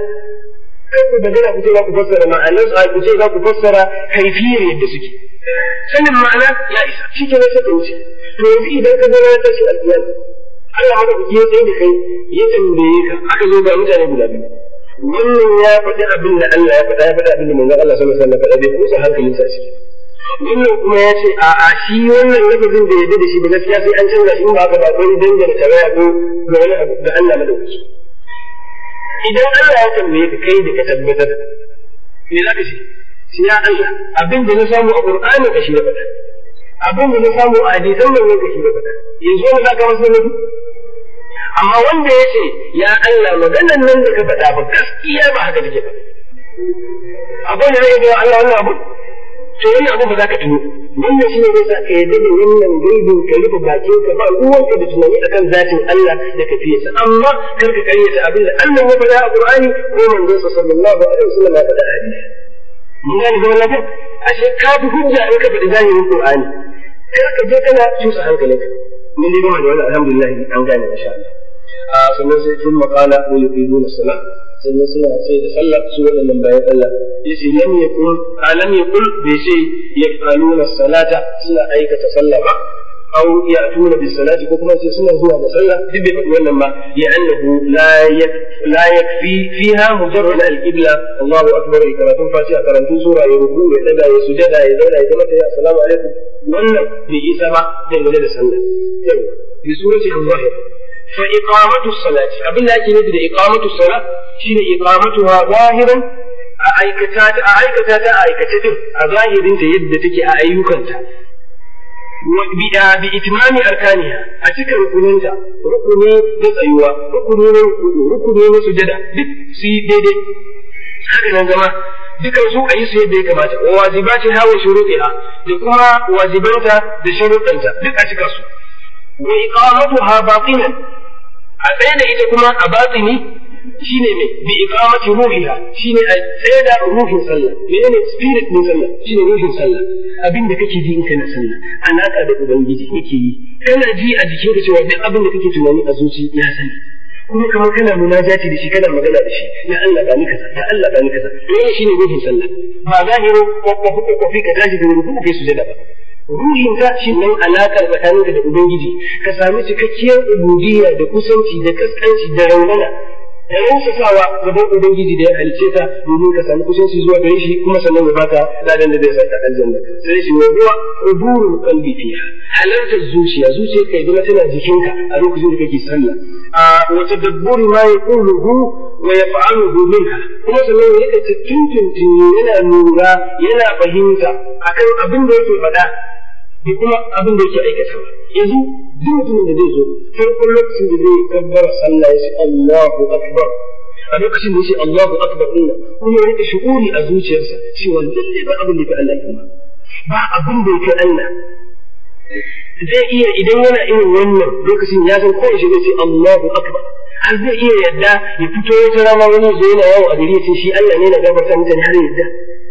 kai ku magana ku ce za ku fassara ma'anar su ku ce za ku fassara kaifiyar yadda suke sanin ma'ana ya isa shi ke sai ka wuce to yanzu idan ka zo na tashi alƙiyama Allah haka ku ya tsaye da kai ya tambaye ka aka zo ga mutane guda biyu wannan ya faɗi abin da Allah ya faɗa ya faɗi abin da manzon Allah sallallahu alaihi wasallam faɗa bai kusa hankalinsa a ciki wannan kuma ya ce a'a shi wannan lafazin da yadda da shi ba gaskiya sai an canza shi in ba haka ba akwai dangane tarayya ko ga wani abu da Allah madaukaki idan Allah ya tambaye ka kai da ka tabbatar me za ka ce shi ya Allah abin da na samu a Qur'ani ka shi da faɗa abin da na samu a hadisan nan ka shi da faɗa yanzu wani zaka masa nabi amma wanda ya ce ya Allah maganan nan da ka faɗa ba gaskiya ba haka take ba abin da zai ga Allah wannan abu to wannan abu ba za ka tuno wannan shi ne zai sa ka yadda da wannan gaibin ka rufe bakin ka ba ruwanka da tunani akan zatin Allah da kafiyarsa amma kar ka karyata abin da Allah ya faɗa a Qur'ani ko manzon sa sallallahu alaihi wasallam ya faɗa a hadisi mun gane zaman lafiya ashe ka fi hujja in ka faɗi zahirin Qur'ani kar ka je kana cusa hankalinka mun dai gama da wannan alhamdulillah an gane insha Allah a sannan sai tun makala wa yuqimuna salat sannan suna sai da sallah su waɗannan bayan Allah yace lam yakun alam yakul bai ce yafaluna salata suna aikata sallah ba أو يأتون بالصلاة كما سنة زوا صلى دب ولا ما لأنه لا لا يكفي فيها مجرد القبلة الله أكبر كراتون فاتحة كراتون سورة يركوع يتدى يسجد يدولا يتمتع يا السلام عليكم ولا بإيسا ما دنجل صلى بسورة الظاهرة فإقامة الصلاة قبل لا يجب إقامة الصلاة شين إقامتها ظاهرا أعيكتات أعيكتات أعيكتات أظاهر يد تكي أعيكتات bi itimami arkaniha a cika rukuninta rukuni na tsayuwa rukuni na rukuni na sujada duk su yi daidai haka nan zama dukan su a yi su yadda ya kamata wa wajibatin hawa shuruɗiha da kuma wajibanta da shuruɗanta duk a cika su wa iqamatuha batinan a tsaye da ita kuma a batini shine me bi iqamati ruhiha shine a tsaye da ruhin sallah menene spirit din sallah shine ruhin sallah abin da kake ji in kana sallah alaka da ubangiji kake yi kana ji a jikinka cewa duk abin da kake tunani a zuci ya sani kuma kamar kana munajati da shi kana magana da shi ya Allah ba ni kaza ya Allah ba ni kaza wannan shine ruhin sallah ba zahirin kokofi kokofi ka tashi da ruku kai sujada ba ruhin ta shi nan alakar tsakaninka da ubangiji ka sami cikakkiyar ubudiyya da kusanci da kaskanci da raunana da rausasawa gaban ubangiji da ya halice ka domin ka sami kusanci zuwa gare shi kuma sannan ya baka ladan da zai saka aljanna sai shi wa huwa hudurul qalbi fiha halartar zuciya zuciya kai zama tana jikinka a lokacin da kake sallah a wa tadabburi ma yaquluhu wa yaf'aluhu minha kuma sannan ya rika tuntuntun yana lura yana fahimta akan abin da yake faɗa da kuma abin da yake aikatawa yanzu duk mutumin da zai zo farkon lokacin da zai kabbara sallah ya ce Allahu akbar a lokacin da ya ce Allahu akbar din kuma ya rika shu'uri a zuciyarsa cewa lalle ba abin da ya Allah kuma ba abin da ya Allah zai iya idan yana irin wannan lokacin ya san kowace zai ce Allahu akbar har zai iya yadda ya fito wata rana wani zai yana yawo a gari ya ce shi Allah ne na gabatar mutane har yadda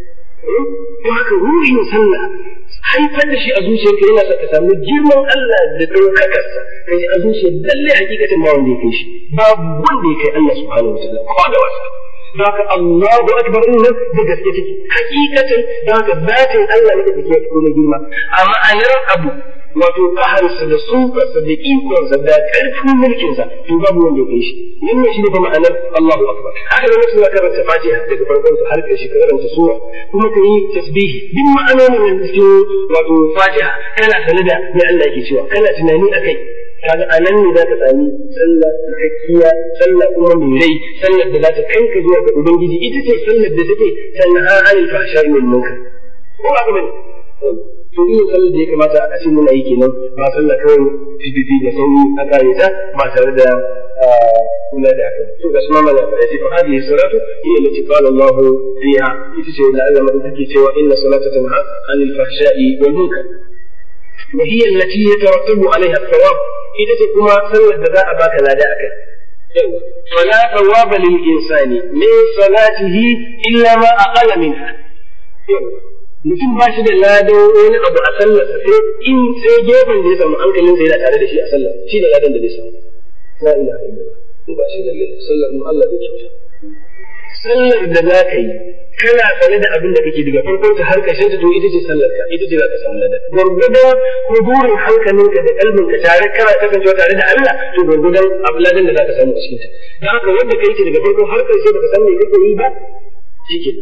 to haka ruhin sallah haifar da shi a zuciyarka yana sa ka samu girman Allah da ɗaukakarsa ka ji a zuciyar lalle hakikatin ma wanda ya kai shi babu wanda ya kai Allah subhanahu wa ta'ala ko da wasa Zaka Allahu akbar din nan da gaske take hakikatin zaka zatin Allah ne da take ko na girma a ma'anar abu wato kaharsa da sukarsa da ikonsa da ƙarfin mulkinsa to babu wanda ya kai shi wannan shi ne fa ma'anar Allahu akbar haka da mutum ya karanta Fatiha daga farkon ta har ƙarshe ka karanta sura kuma ka yi tasbihi duk ma'anonin da cikin wato Fatiha kana sanar da me Allah yake cewa kana tunani akai kaga anan ne zaka sami sallah cikakkiya sallah kuma mai rai sallar da za ta kanka zuwa ga ubangiji ita ce sallar da take tanha anil fahsha'i wal munkar ko ba ka bane to iya sallar da ya kamata a ce muna yi kenan ba sallah kawai fififi da sauri a kare ta ba tare da kula da haka to ga suna mana ya ce fa hadhihi salatu hiya allati qala Allah fiha ita ce da Allah madin take cewa inna salata tanha anil fahsha'i wal munkar wa hiya allati yatarattabu alaiha thawab ita ce kuma sallar da za a baka lada akai yawa fala thawaba lil insani min salatihi illa ma aqala minha yawa mutum ba shi da ladan wani abu a sallarsa sai in sai gefen da ya samu hankalin sa yana tare da shi a sallar shi da ladan da zai samu la ilaha illallah in ba shi da sallar mu Allah zai kyauta sallar da za ka yi kana sane da abin da kake daga farkon ta har ƙarshen ta to ita ce sallar ka ita ce za ka samu ladan gwargwadon hudurin hankalinka da kalbinka tare kana kasancewa tare da Allah to gwargwadon abu ladan da za ka samu a cikin ta dan haka wanda kai ce daga farkon har ƙarshe baka san me kake yi ba shikenan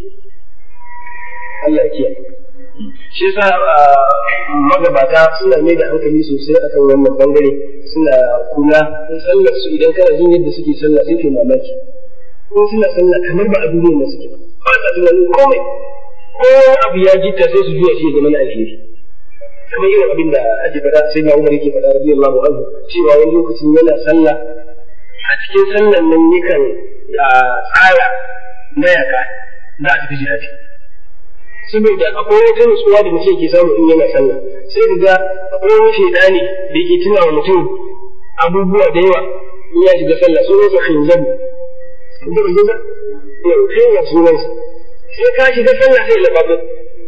Allah ya kiyaye shi yasa magabata suna mai da hankali sosai akan wannan bangare suna kula in sallar su idan kana jin yadda suke sallah sai ke mamaki ko suna sallah kamar ba a duniyar da suke ba ba sa tunanin komai ko abu ya jita sai su juya shi ya zama na alheri kamar irin abin da ake faɗa sai na Umar yake faɗa radiyallahu anhu cewa wani lokacin yana sallah a cikin sallan nan yakan tsara mayaka za a tafi jihadi saboda akwai wata nutsuwa da mutum ke samu in yana sallah sai ka ga akwai wani shaidani da yake tuna wa mutum abubuwa da yawa in ya shiga sallah sunan sa khinzab da bai ga yau khinzab sunan sa sai ka shiga sallah sai lababu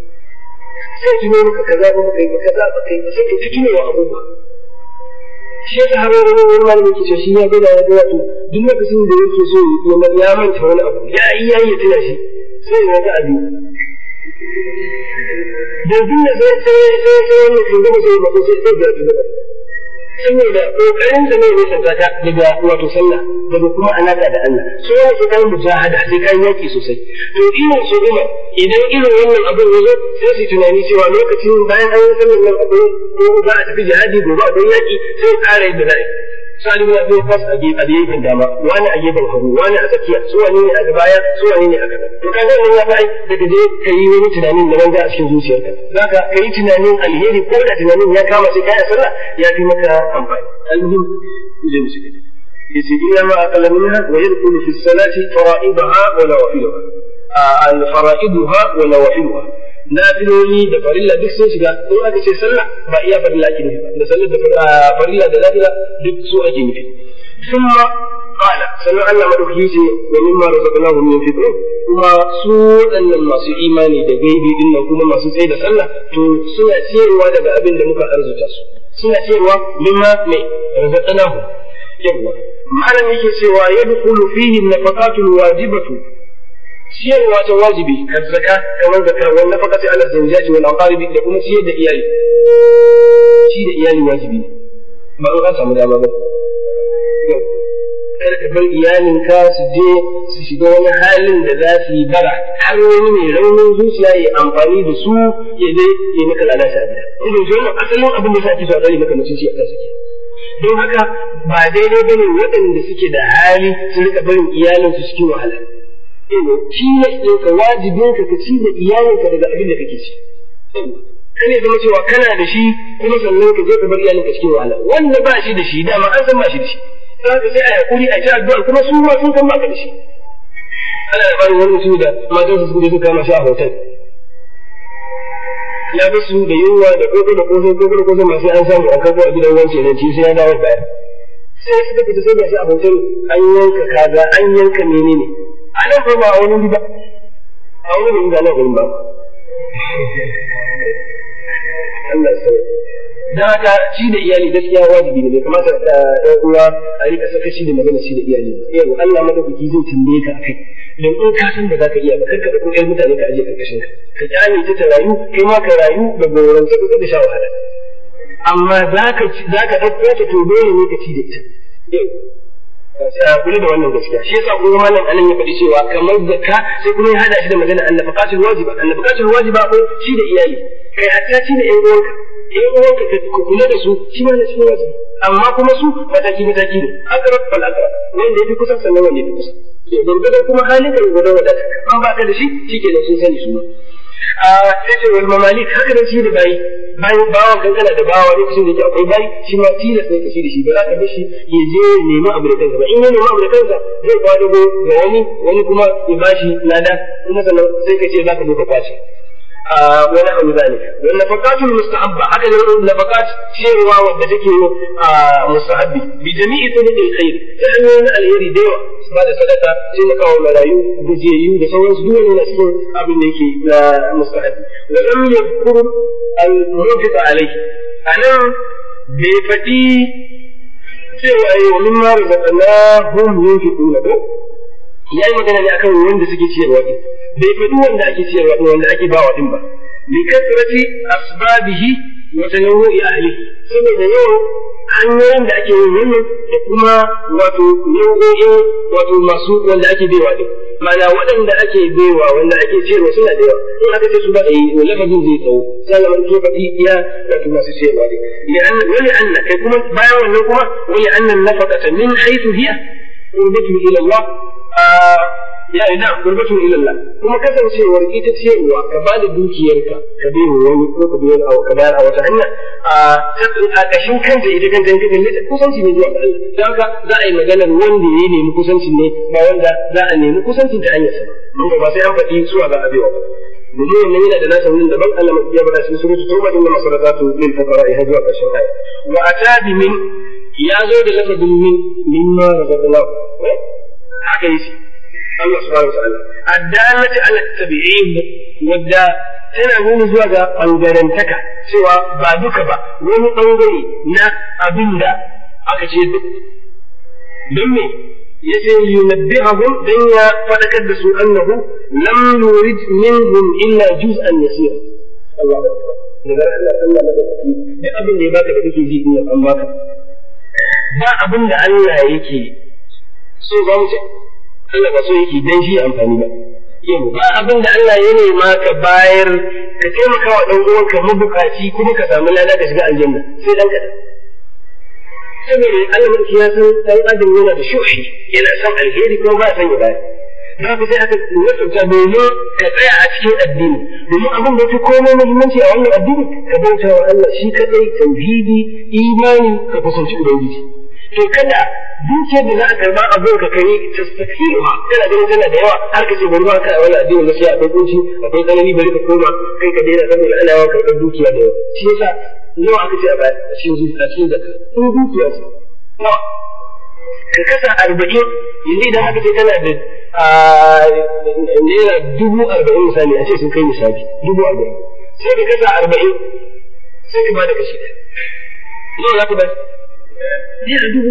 sai tuno maka kaza ba kai ba kaza ba kai ba sai ka tuno wa abubuwa shi yasa har wani wani malami ke cewa shi ya gada ya gada to duk lokacin da yake so ya manta wani abu ya yi ya yi tuna shi sai ya ga abin yanzu ne sai sai sai sai wannan shugaba sai ba sai sai da shugaba saboda kokarin sa ne ne santa ta daga wato sallah daga kuma alaka da Allah so yana so kai mujahada sai kai yaki sosai to irin su kuma idan irin wannan abin ya zo sai su tunani cewa lokacin bayan an yi sallar nan akwai ko za a tafi jihadi gobe akwai yaki sai ƙara yadda za'a sa'ad ibn abi waqas a gefen dama wani a gefen hagu wani a tsakiya su wani ne a baya su wani ne a gaba to kaga nan ya fa'i daga je ka yi wani tunanin da banza a cikin zuciyarka zaka ka yi tunanin alheri ko da tunanin ya kama sai kai sallah ya fi maka amfani almuhim je mu shiga yace illa ma aqalla minha wa yadkhulu fi salati fara'idaha wa nawafiluha al fara'iduha wa nawafiluha nafiloli da farilla duk sun shiga in aka ce sallah ba iya farilla ake nufi da sallar da farilla da nafila duk su ake nufi thumma qala sannan Allah madaukaki ce wa mimma razaqnahum yunfiqun kuma su waɗannan masu imani da gaibi din nan kuma masu tsaye da sallah to suna ciyarwa daga abin da muka arzuta su suna ciyarwa mimma mai razaqnahum yawa malam yake cewa yadkhulu fihi an-nafaqatul wajibatu ciyarwa ta wajibi kan zaka kamar zaka wal nafaqati ala zawjati wal aqaribi da kuma ciyar da iyali ci da iyali wajibi ba an samu dama ba kada ka bar iyalinka su je su shiga wani halin da za su yi bara har wani mai raunin zuciya ya amfani da su ya je ya maka lalata a gida idan shi wannan asalin abin da sa ake so a tsare maka mutunci a kansa ke don haka ba daidai bane waɗanda suke da hali su rika barin iyalinsu cikin wahala tilas ɗin ka wajibin ka ci da iyalinka daga abin da kake ci. Kan ya zama cewa kana da shi kuma sannan ka je ka bar iyalinka cikin wahala. Wanda ba shi da shi dama an san ba shi da shi. Za ka sai a yakuri a ci addu'a kuma su ma sun san ba ka da shi. Ana da bani wani mutum da matansa suka je suka kama shi a hotel. Ya ga su da yunwa da koko da kosai koko da kosai masu an samu an kago a gidan wancan da ci sai ya dawo baya. Sai suka fita sai ga shi a hotel an yanka kaza an yanka menene. a nan ko ba a wani wuri ba a wani wuri ba nan gurin ba Allah ya sauya dan haka ci da iyali gaskiya wajibi ne bai kamata ɗan uwa a rika saka shi da magana ci da iyali ba yau Allah madaukaki zai tambaye ka akai dan in ka san da zaka iya ba kar ka dauko ƴan mutane ka aje karkashin ka ka kyale ta ta rayu kai ma ka rayu da gorance ka da sha wahala amma zaka zaka dauko ta to dole ne ka ci da ita yau kula da wannan gaskiya shi yasa kuma malam anan ya faɗi cewa kamar zakka sai kuma ya hada shi da magana annafaqatul wajiba annafaqatul wajiba ko shi da iyali kai hatta shi da ƴan uwanka ƴan uwanka ka kula da su shi ma na cikin wajibi amma kuma su mataki mataki ne akrab fal akrab wanda yafi kusa sannan wanda yafi kusa gurgudan kuma halin ka gurgudan wadata an ba ka da shi shikenan sun sani su ma a sai ce wal mamalik haka da shi da bayi bayan bawan kankana da bawa lokacin da yake akwai bayi shi ma tilas ne ka shi da shi ba za ka bar shi ya je ya nemi abu da kansa ba in ya nemi abu da kansa zai kwadago ga wani wani kuma ya bashi lada kuma sannan sai ka ce za ka zo ka kwace wani abu zalik don nafaqatul mustahabba haka ne nafaqat cewa wanda take mustahabbi bi jami'i turuqil khair ta hanyoyin alheri da yawa ba da sadaka taimakawa marayu gajiyayyu da sauransu duk wani na cikin abin da yake na mustahabbi wa lam yadhkur al munfiq alayhi anan bai faɗi cewa ai wa mimma razaqnahum yunfiquna ko yayi magana ne akan wanda suke ciyarwa din bai faɗi wanda ake ciyarwa din wanda ake bawa din ba bi kasrati asbabihi wa tanawu'i ahlihi saboda yawan hanyoyin da ake yin wannan da kuma wato nau'o'in wato masu wanda ake baiwa din ma'ana waɗanda ake baiwa wanda ake ciyarwa suna da yawa in aka ce su ba yi to lafazin zai tsawo sannan man ke faɗi iya wato masu ciyarwa din li'anna wali anna kai kuma bayan wannan kuma wali anna nafaqata min haythu hiya qurbatu ila Allah ya ina qurbatu ila Allah kuma kasancewar ita ciyarwa ka ba da dukiyarka ka bai wa wani ko ka bayar ka bayar a wata hanya a kashin kanta ita kanta in ka kalle ta kusanci ne zuwa ga Allah don haka za a yi maganar wanda ya nemi kusancin ne ba wanda za a nemi kusancin ta hanyar sa ba ba sai an faɗi suwa za a baiwa ba domin wannan yana da nasa wurin daban Allah ya bada shi surutu tauba inna masalatatu lil fuqara ya zuwa ƙarshen aya wa atabi min ya zo da lafazin min mimma razaqnahu haka yake Allah subhanahu wa ta'ala addalati ala tabi'in wadda tana nuni zuwa ga ɓangarantaka cewa ba duka ba wani ɓangare na abin da aka ce duk don me yace yunabbihahum dan ya fadakar da su annahu lam yurid minhum illa juz'an yasira Allah akbar daga Allah Allah madaukaki duk abin da ya baka da kake ji in an baka ba abin da Allah yake so za mu ce Allah ba so yake dan shi amfani ba yau ba abin da Allah ya nema ka bayar ka taimaka wa dan uwanka mabukaci kuma ka samu lada ka shiga aljanna sai dan kadan saboda Allah mulki ya san dan adam yana da shuhi yana son alheri kuma ba san ya bayar za ku sai aka nasarta domin ka tsaya a cikin addini domin abin da fi komai muhimmanci a wannan addini ka bauta wa Allah shi kadai tauhidi imani ka kusanci ubangiji to kada dukiyar da za a karba abin ka kai tastafiruha kana ganin tana da yawa har ka ce bari ma ka a wannan addini gaskiya akwai kunci akwai tsanani bari ka koma kai ka daina saboda ana yawan karɓar dukiya da yawa shi yasa nawa aka ce a baya a cikin zuciya a cikin zakka in dukiya ce nawa ka kasa arba'in yanzu idan aka ce kana da naira dubu arba'in misali a ce sun kai misali dubu arba'in sai ka kasa arba'in sai ka bada kashi ɗaya nawa za ka bayar naira dubu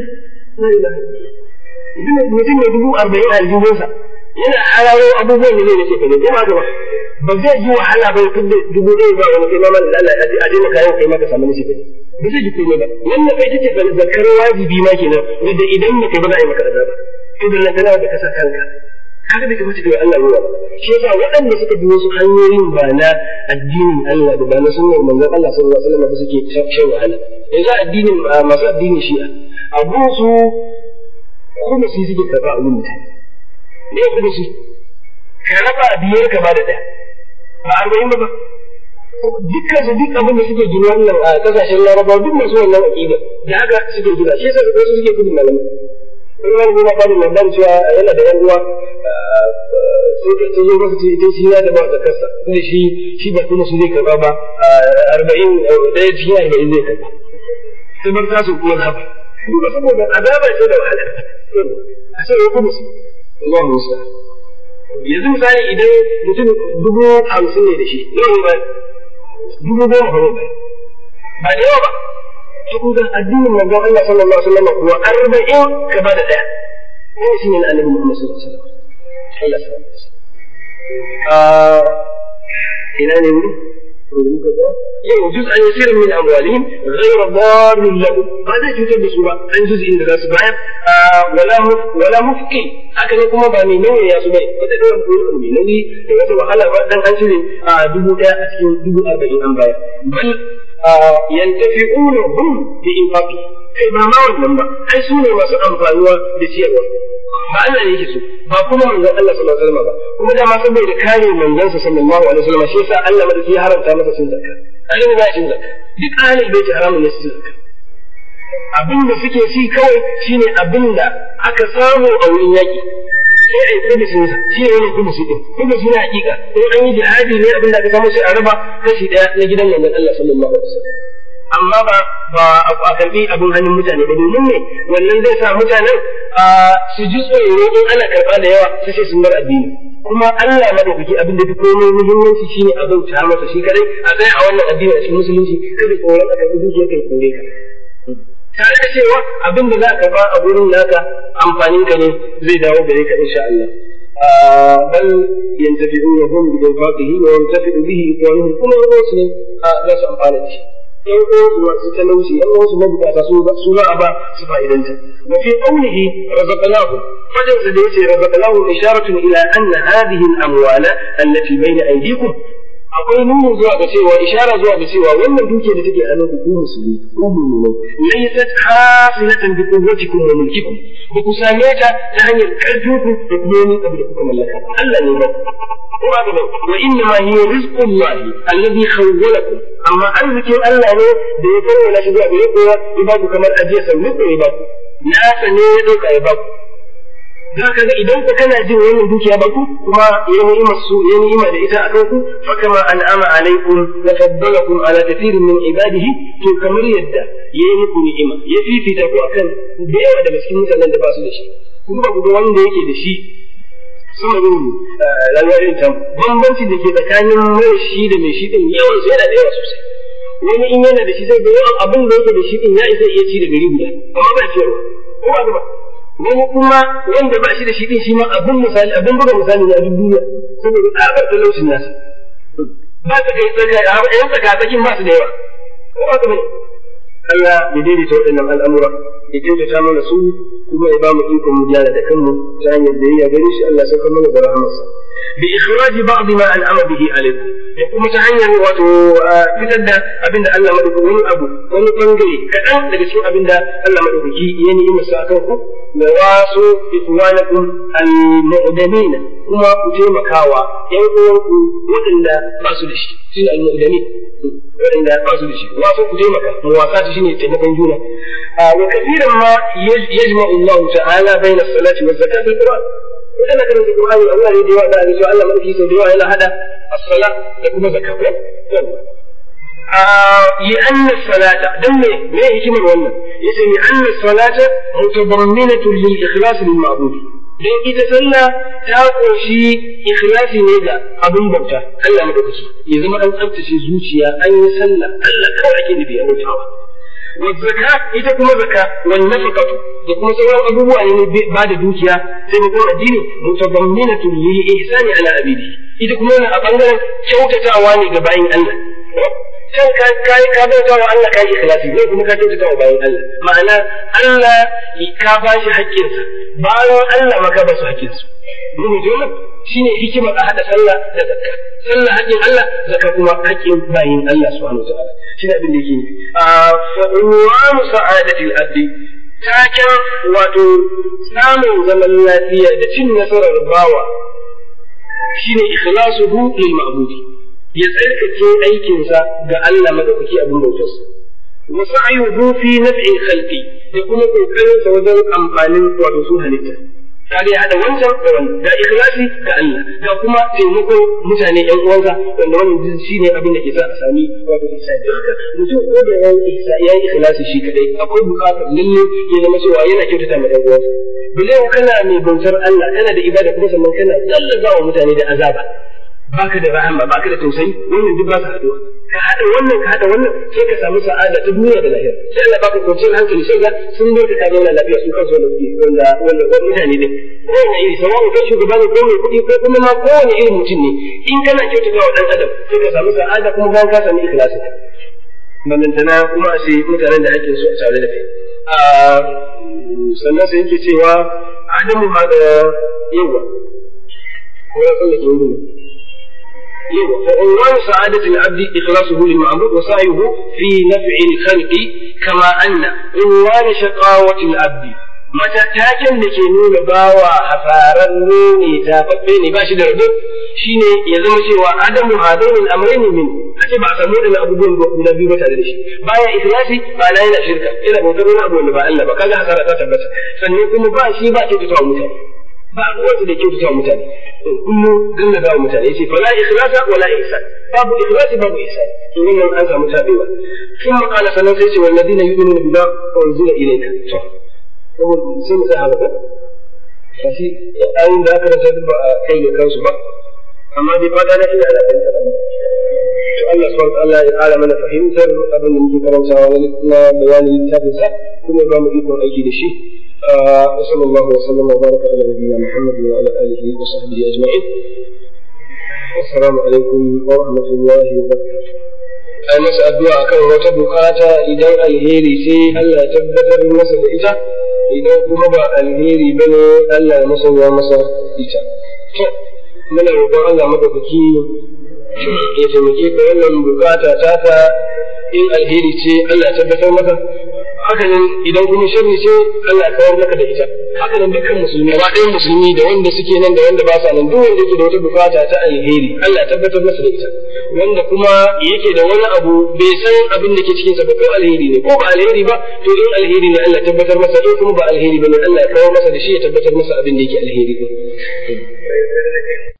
mutum mai dubu arba'in a aljihunsa yana hararo abubuwan da zai nace ka ne ko ba ka ba ba zai ji wahala ba tun da dubu ɗaya ba wani kai mamman da Allah a daina kayan kai maka samu nace ka ne ba zai ji komai ba wannan kai take zakar wajibi ma kenan wanda idan ba kai ba za a yi maka azaba to da lantana da kasa kanka kaga bai kamata kai Allah ruwa shi yasa waɗanda suka bi wasu hanyoyin ba na addinin Allah da ba na sunnar manzon Allah sallallahu alaihi wasallam ba suke shan wahala yanzu addinin masu addinin shi'a abun su kuma su suke karɓa abun mutane ne kuma su ka raba biyar ka ba da ɗaya ba arba'in ba ba dukkan su duk abin da suke gina wannan a kasashen larabawa duk masu wannan aƙida da haka suke gina shi yasa wasu suke gudun malamai wani wani yana bada labarin cewa yana da yan uwa sai ka zo masa ce ita shi ya da ba da kansa inda shi shi ba kuma su zai karba ba arba'in ɗaya cikin arba'in zai karba sai bar tasu kuma zaba duka saboda azaba ce da wahala a sai ya kuma su Allah musa yanzu misali idan mutum dubu hamsin ne da shi yau ba dubu goma ba ba ba da yawa ba to kun ga addinin manzon Allah sallallahu alaihi wasallam kuwa arba'in ka bada daya ne shi ne annabi Muhammad sallallahu alaihi wasallam Allah sallallahu ina ne wuri muka ga yau juz an yasir min amwalihim ghayra darrin lahu ba zai cutar da su ba an juz inda za su bayar wala wala mufki haka ne kuma ba mai nauyi ya su bai wata da wani mai nauyi da wata wahala ba dan an cire dubu daya a cikin dubu arba'in an bayar bal yantafi'una hum bi infaqi kai ba ma wannan ba ai su ne masu amfanuwa da ciyarwa ba Allah ne yake so ba kuma manzon Allah sallallahu alaihi wasallam ba kuma da ma saboda kare manzon sa sallallahu alaihi wasallam shi yasa Allah madaki ya haramta masa cin zakka annabi ba cin zakka duk ahlul baiti haramun ne su cin zakka abin da suke ci kawai shine abin da aka samu a wurin yaki sai a yi kudusin sa shi ne wani kudusi din kudusi na hakika in an yi jihadi ne abin da aka samu sai a raba kashi daya na gidan manzon Allah sallallahu alaihi wasallam amma ba ba a karbi abin hannun mutane ba domin ne wannan zai sa mutanen su ji tsoro in ana karba da yawa su ce sun bar addini kuma Allah madaukaki abin da fi komai muhimmanci shine abin ta masa shi kadai a tsaya a wannan addini a cikin musulunci kada tsoron a karbi dukiyar kai kore ka tare da cewa abin da za ka karba a gurin naka amfanin ka ne zai dawo gare ka insha Allah بل ينتفعون هم بإنفاقه وينتفع به إخوانهم كل يوم لا سأمقال شيء ‘yan uwansu masu talauci, ‘yan uwansu mabukata su za a ba su fa'idanta. Wa fi qawlihi razaqnahu fadin sa da yace razaqnahu isharatun ila anna hadhihi al-amwala allati bayna aydikum akwai nuni zuwa ga cewa ishara zuwa ga cewa wannan duke da take hannun ku musulmi ku mu'minai laysat hasilatan bi quwwatikum wa mulkikum ba ku same ta ta hanyar karfin ku da kuma wani abu da kuka mallaka Allah ne ba kuma ga wa inna ma hiya rizqullahi alladhi khawwalakum amma arzikin Allah ne da ya kawo shi zuwa gare ku ya ba ku kamar ajiya sannu ko ya ba ku na ne ya dauka ya ba ku za ka ga idan ku kana jin wannan dukiya ba ku kuma ya ni'ima su ya ni'ima da ita akan ku fa kama an'ama alaikum wa faddalakum ala kathirin min ibadihi to kamar yadda ya yi muku ni'ima ya fifita ku akan da yawa daga cikin mutanen da ba su da shi kuma ba ku ga wanda yake da shi sama yin rayuwar irin ta bambanci da ke tsakanin mai shi da mai shi din yawan su yana da yawa sosai wani in yana da shi zai ga yawan abin da yake da shi din ya isa iya ci da gari guda amma ba ciyarwa ko ba ba wani kuma wanda ba shi da shi din shi ma abin misali abin buga misali ne a duk duniya saboda tsabar talaucin nasa ba ta kai tsaka yan tsaka tsakin ba su da yawa ko ba ka bane Allah ya daidaita waɗannan al'amura ya kyautata mana su kuma ya ba mu ikon mu gyara da kanmu ta hanyar da ya gare shi Allah sauka mana da rahamarsa bi ikhraji ba'd ma an'ama bihi alaikum da kuma ta hanyar wato fitar da abinda Allah madaukaki wani abu wani bangare kaɗan daga cikin abinda Allah madaukaki ya ni'ima sa akan ku wa wasu ikhwanakum al-mu'damin kuma ku taimakawa ƴan uwanku waɗanda ba su da shi shi ne al-mu'damin waɗanda ba su da shi wasu ku taimaka muwasa shi ne taimakon juna wa kathiran ma yajma'u Allah ta'ala bayna as-salati wa zakati fil Qur'an idan kana da Qur'ani Allah ne da yawa da cewa Allah madauki sau da yawa yana hada as-sala da kuma zakat لأن الصلاة دم ما يجمع ولا يسمى لأن الصلاة متضمنة للإخلاص للمعبود dan ita sallah ta ƙunshi ikhlasi ne ga abin bauta Allah madaukaki ya zama an tsaftace zuciya an yi sallah Allah kawai ake nufi a bautawa wa zaka ita kuma zaka wan nafaqatu da kuma sauran abubuwa ne ba da dukiya sai mu kuma addini mutadamminatu lil ihsani ala abidi ita kuma wannan a bangaren kyautatawa ne ga bayin Allah can ka kai ka bauta wa Allah kai ikhlasi ne kuma ka kyautata wa bayin Allah ma'ana Allah ka ba shi haƙƙinsa bayan Allah maka ba su haƙƙinsu mun ji wannan shine hikimar a hada sallah da zakka sallah haƙƙin Allah zakka kuma haƙƙin bayin Allah subhanahu wa ta'ala shine abin da yake nufi a fa'uwanu sa'adatil abdi taken wato samun zaman lafiya da cin nasarar bawa shine ikhlasuhu lil ma'budi ya tsarkake aikinsa ga Allah madaukaki abin bautarsa wa sa'yuhu fi naf'il khalqi da kuma kokarin sa wajen amfanin wato su halitta kaga ya hada wancan da wannan da ikhlasi ga Allah da kuma taimakon mutane yan uwansa wanda wannan shine abin da ke sa a sami wato ihsani haka mutum ko da yayi yayi ikhlasi shi kadai akwai bukatar lalle ya zama cewa yana kyautata ma yan uwansa bilai kana mai bautar Allah kana da ibada kuma sannan kana dallaza wa mutane da azaba baka da rahama baka da tausayi wannan duk ba su haduwa ka hada wannan ka hada wannan sai ka samu sa'ada ta duniya da lahira sai Allah baka kwanciyar hankali sai ga sun bar ka zauna lafiya su kansu wanda suke wanda wanda mutane ne kowane iri sawa'un kai shugaba ne ko mai kuɗi ko kuma ma kowane irin mutum ne in kana kyautata wa dan adam sai ka samu sa'ada kuma bayan ka samu ikhlasi ballantana kuma a sai mutanen da ake so a tare da kai sannan sai yake cewa adamu ma da yawa ko ya tsallake wani فعنوان سعادة العبد إخلاصه للمعبود وسعيه في نفع الخلق كما أن عنوان شقاوة العبد mata taken da ke nuna bawa hasararre ne tafaffe ne ba shi da rabu shine ya zama cewa adamu hadainin amrayni min a ce ba a samu da abubuwan guda biyu ba tare da shi baya ikhlasi ba na yana shirka ina bautar wani abu wanda ba Allah ba kaga hasara ta tabbata sannan kuma ba shi ba kyautata mutane ba ruwansa da kyautata mutane kullum ganna da mutane yace fala ikhlasa wala ihsan babu ikhlasi babu ihsan to wannan an samu tabewa kuma qala sanan sai ce walladina yu'minuna bima unzila ilayka to saboda sai mu sai haka ba shi ayin da aka rasa ba a kai da kansu ba amma dai fata na ina da fahimtar abin to Allah subhanahu wa ta'ala ya ƙara mana fahimtar abin da muke karantawa na bayanin littafin sa kuma ba mu ikon aiki da shi وصلى الله وسلم وبارك على نبينا محمد وعلى اله وصحبه اجمعين السلام عليكم ورحمه الله وبركاته ai masa addu'a akan wata bukata idan alheri sai Allah ya tabbatar masa da ita idan kuma ba alheri bane Allah ya musanya masa ita to muna roƙon Allah madaukaki ya taimake ka wannan bukata taka in alheri ce Allah ya tabbatar maka hakanan idan kuma sharri ce Allah ya kawar maka da ita hakanan dukkan musulmi ba ɗayan musulmi da wanda suke nan da wanda ba sa nan duk wanda yake da wata bukata ta alheri Allah ya tabbatar masa da ita wanda kuma yake da wani abu bai san abin da ke cikin sa ba ko alheri ne ko ba alheri ba to in alheri ne Allah ya tabbatar masa in kuma ba alheri ba ne Allah ya kawar masa da shi ya tabbatar masa abin da yake alheri ne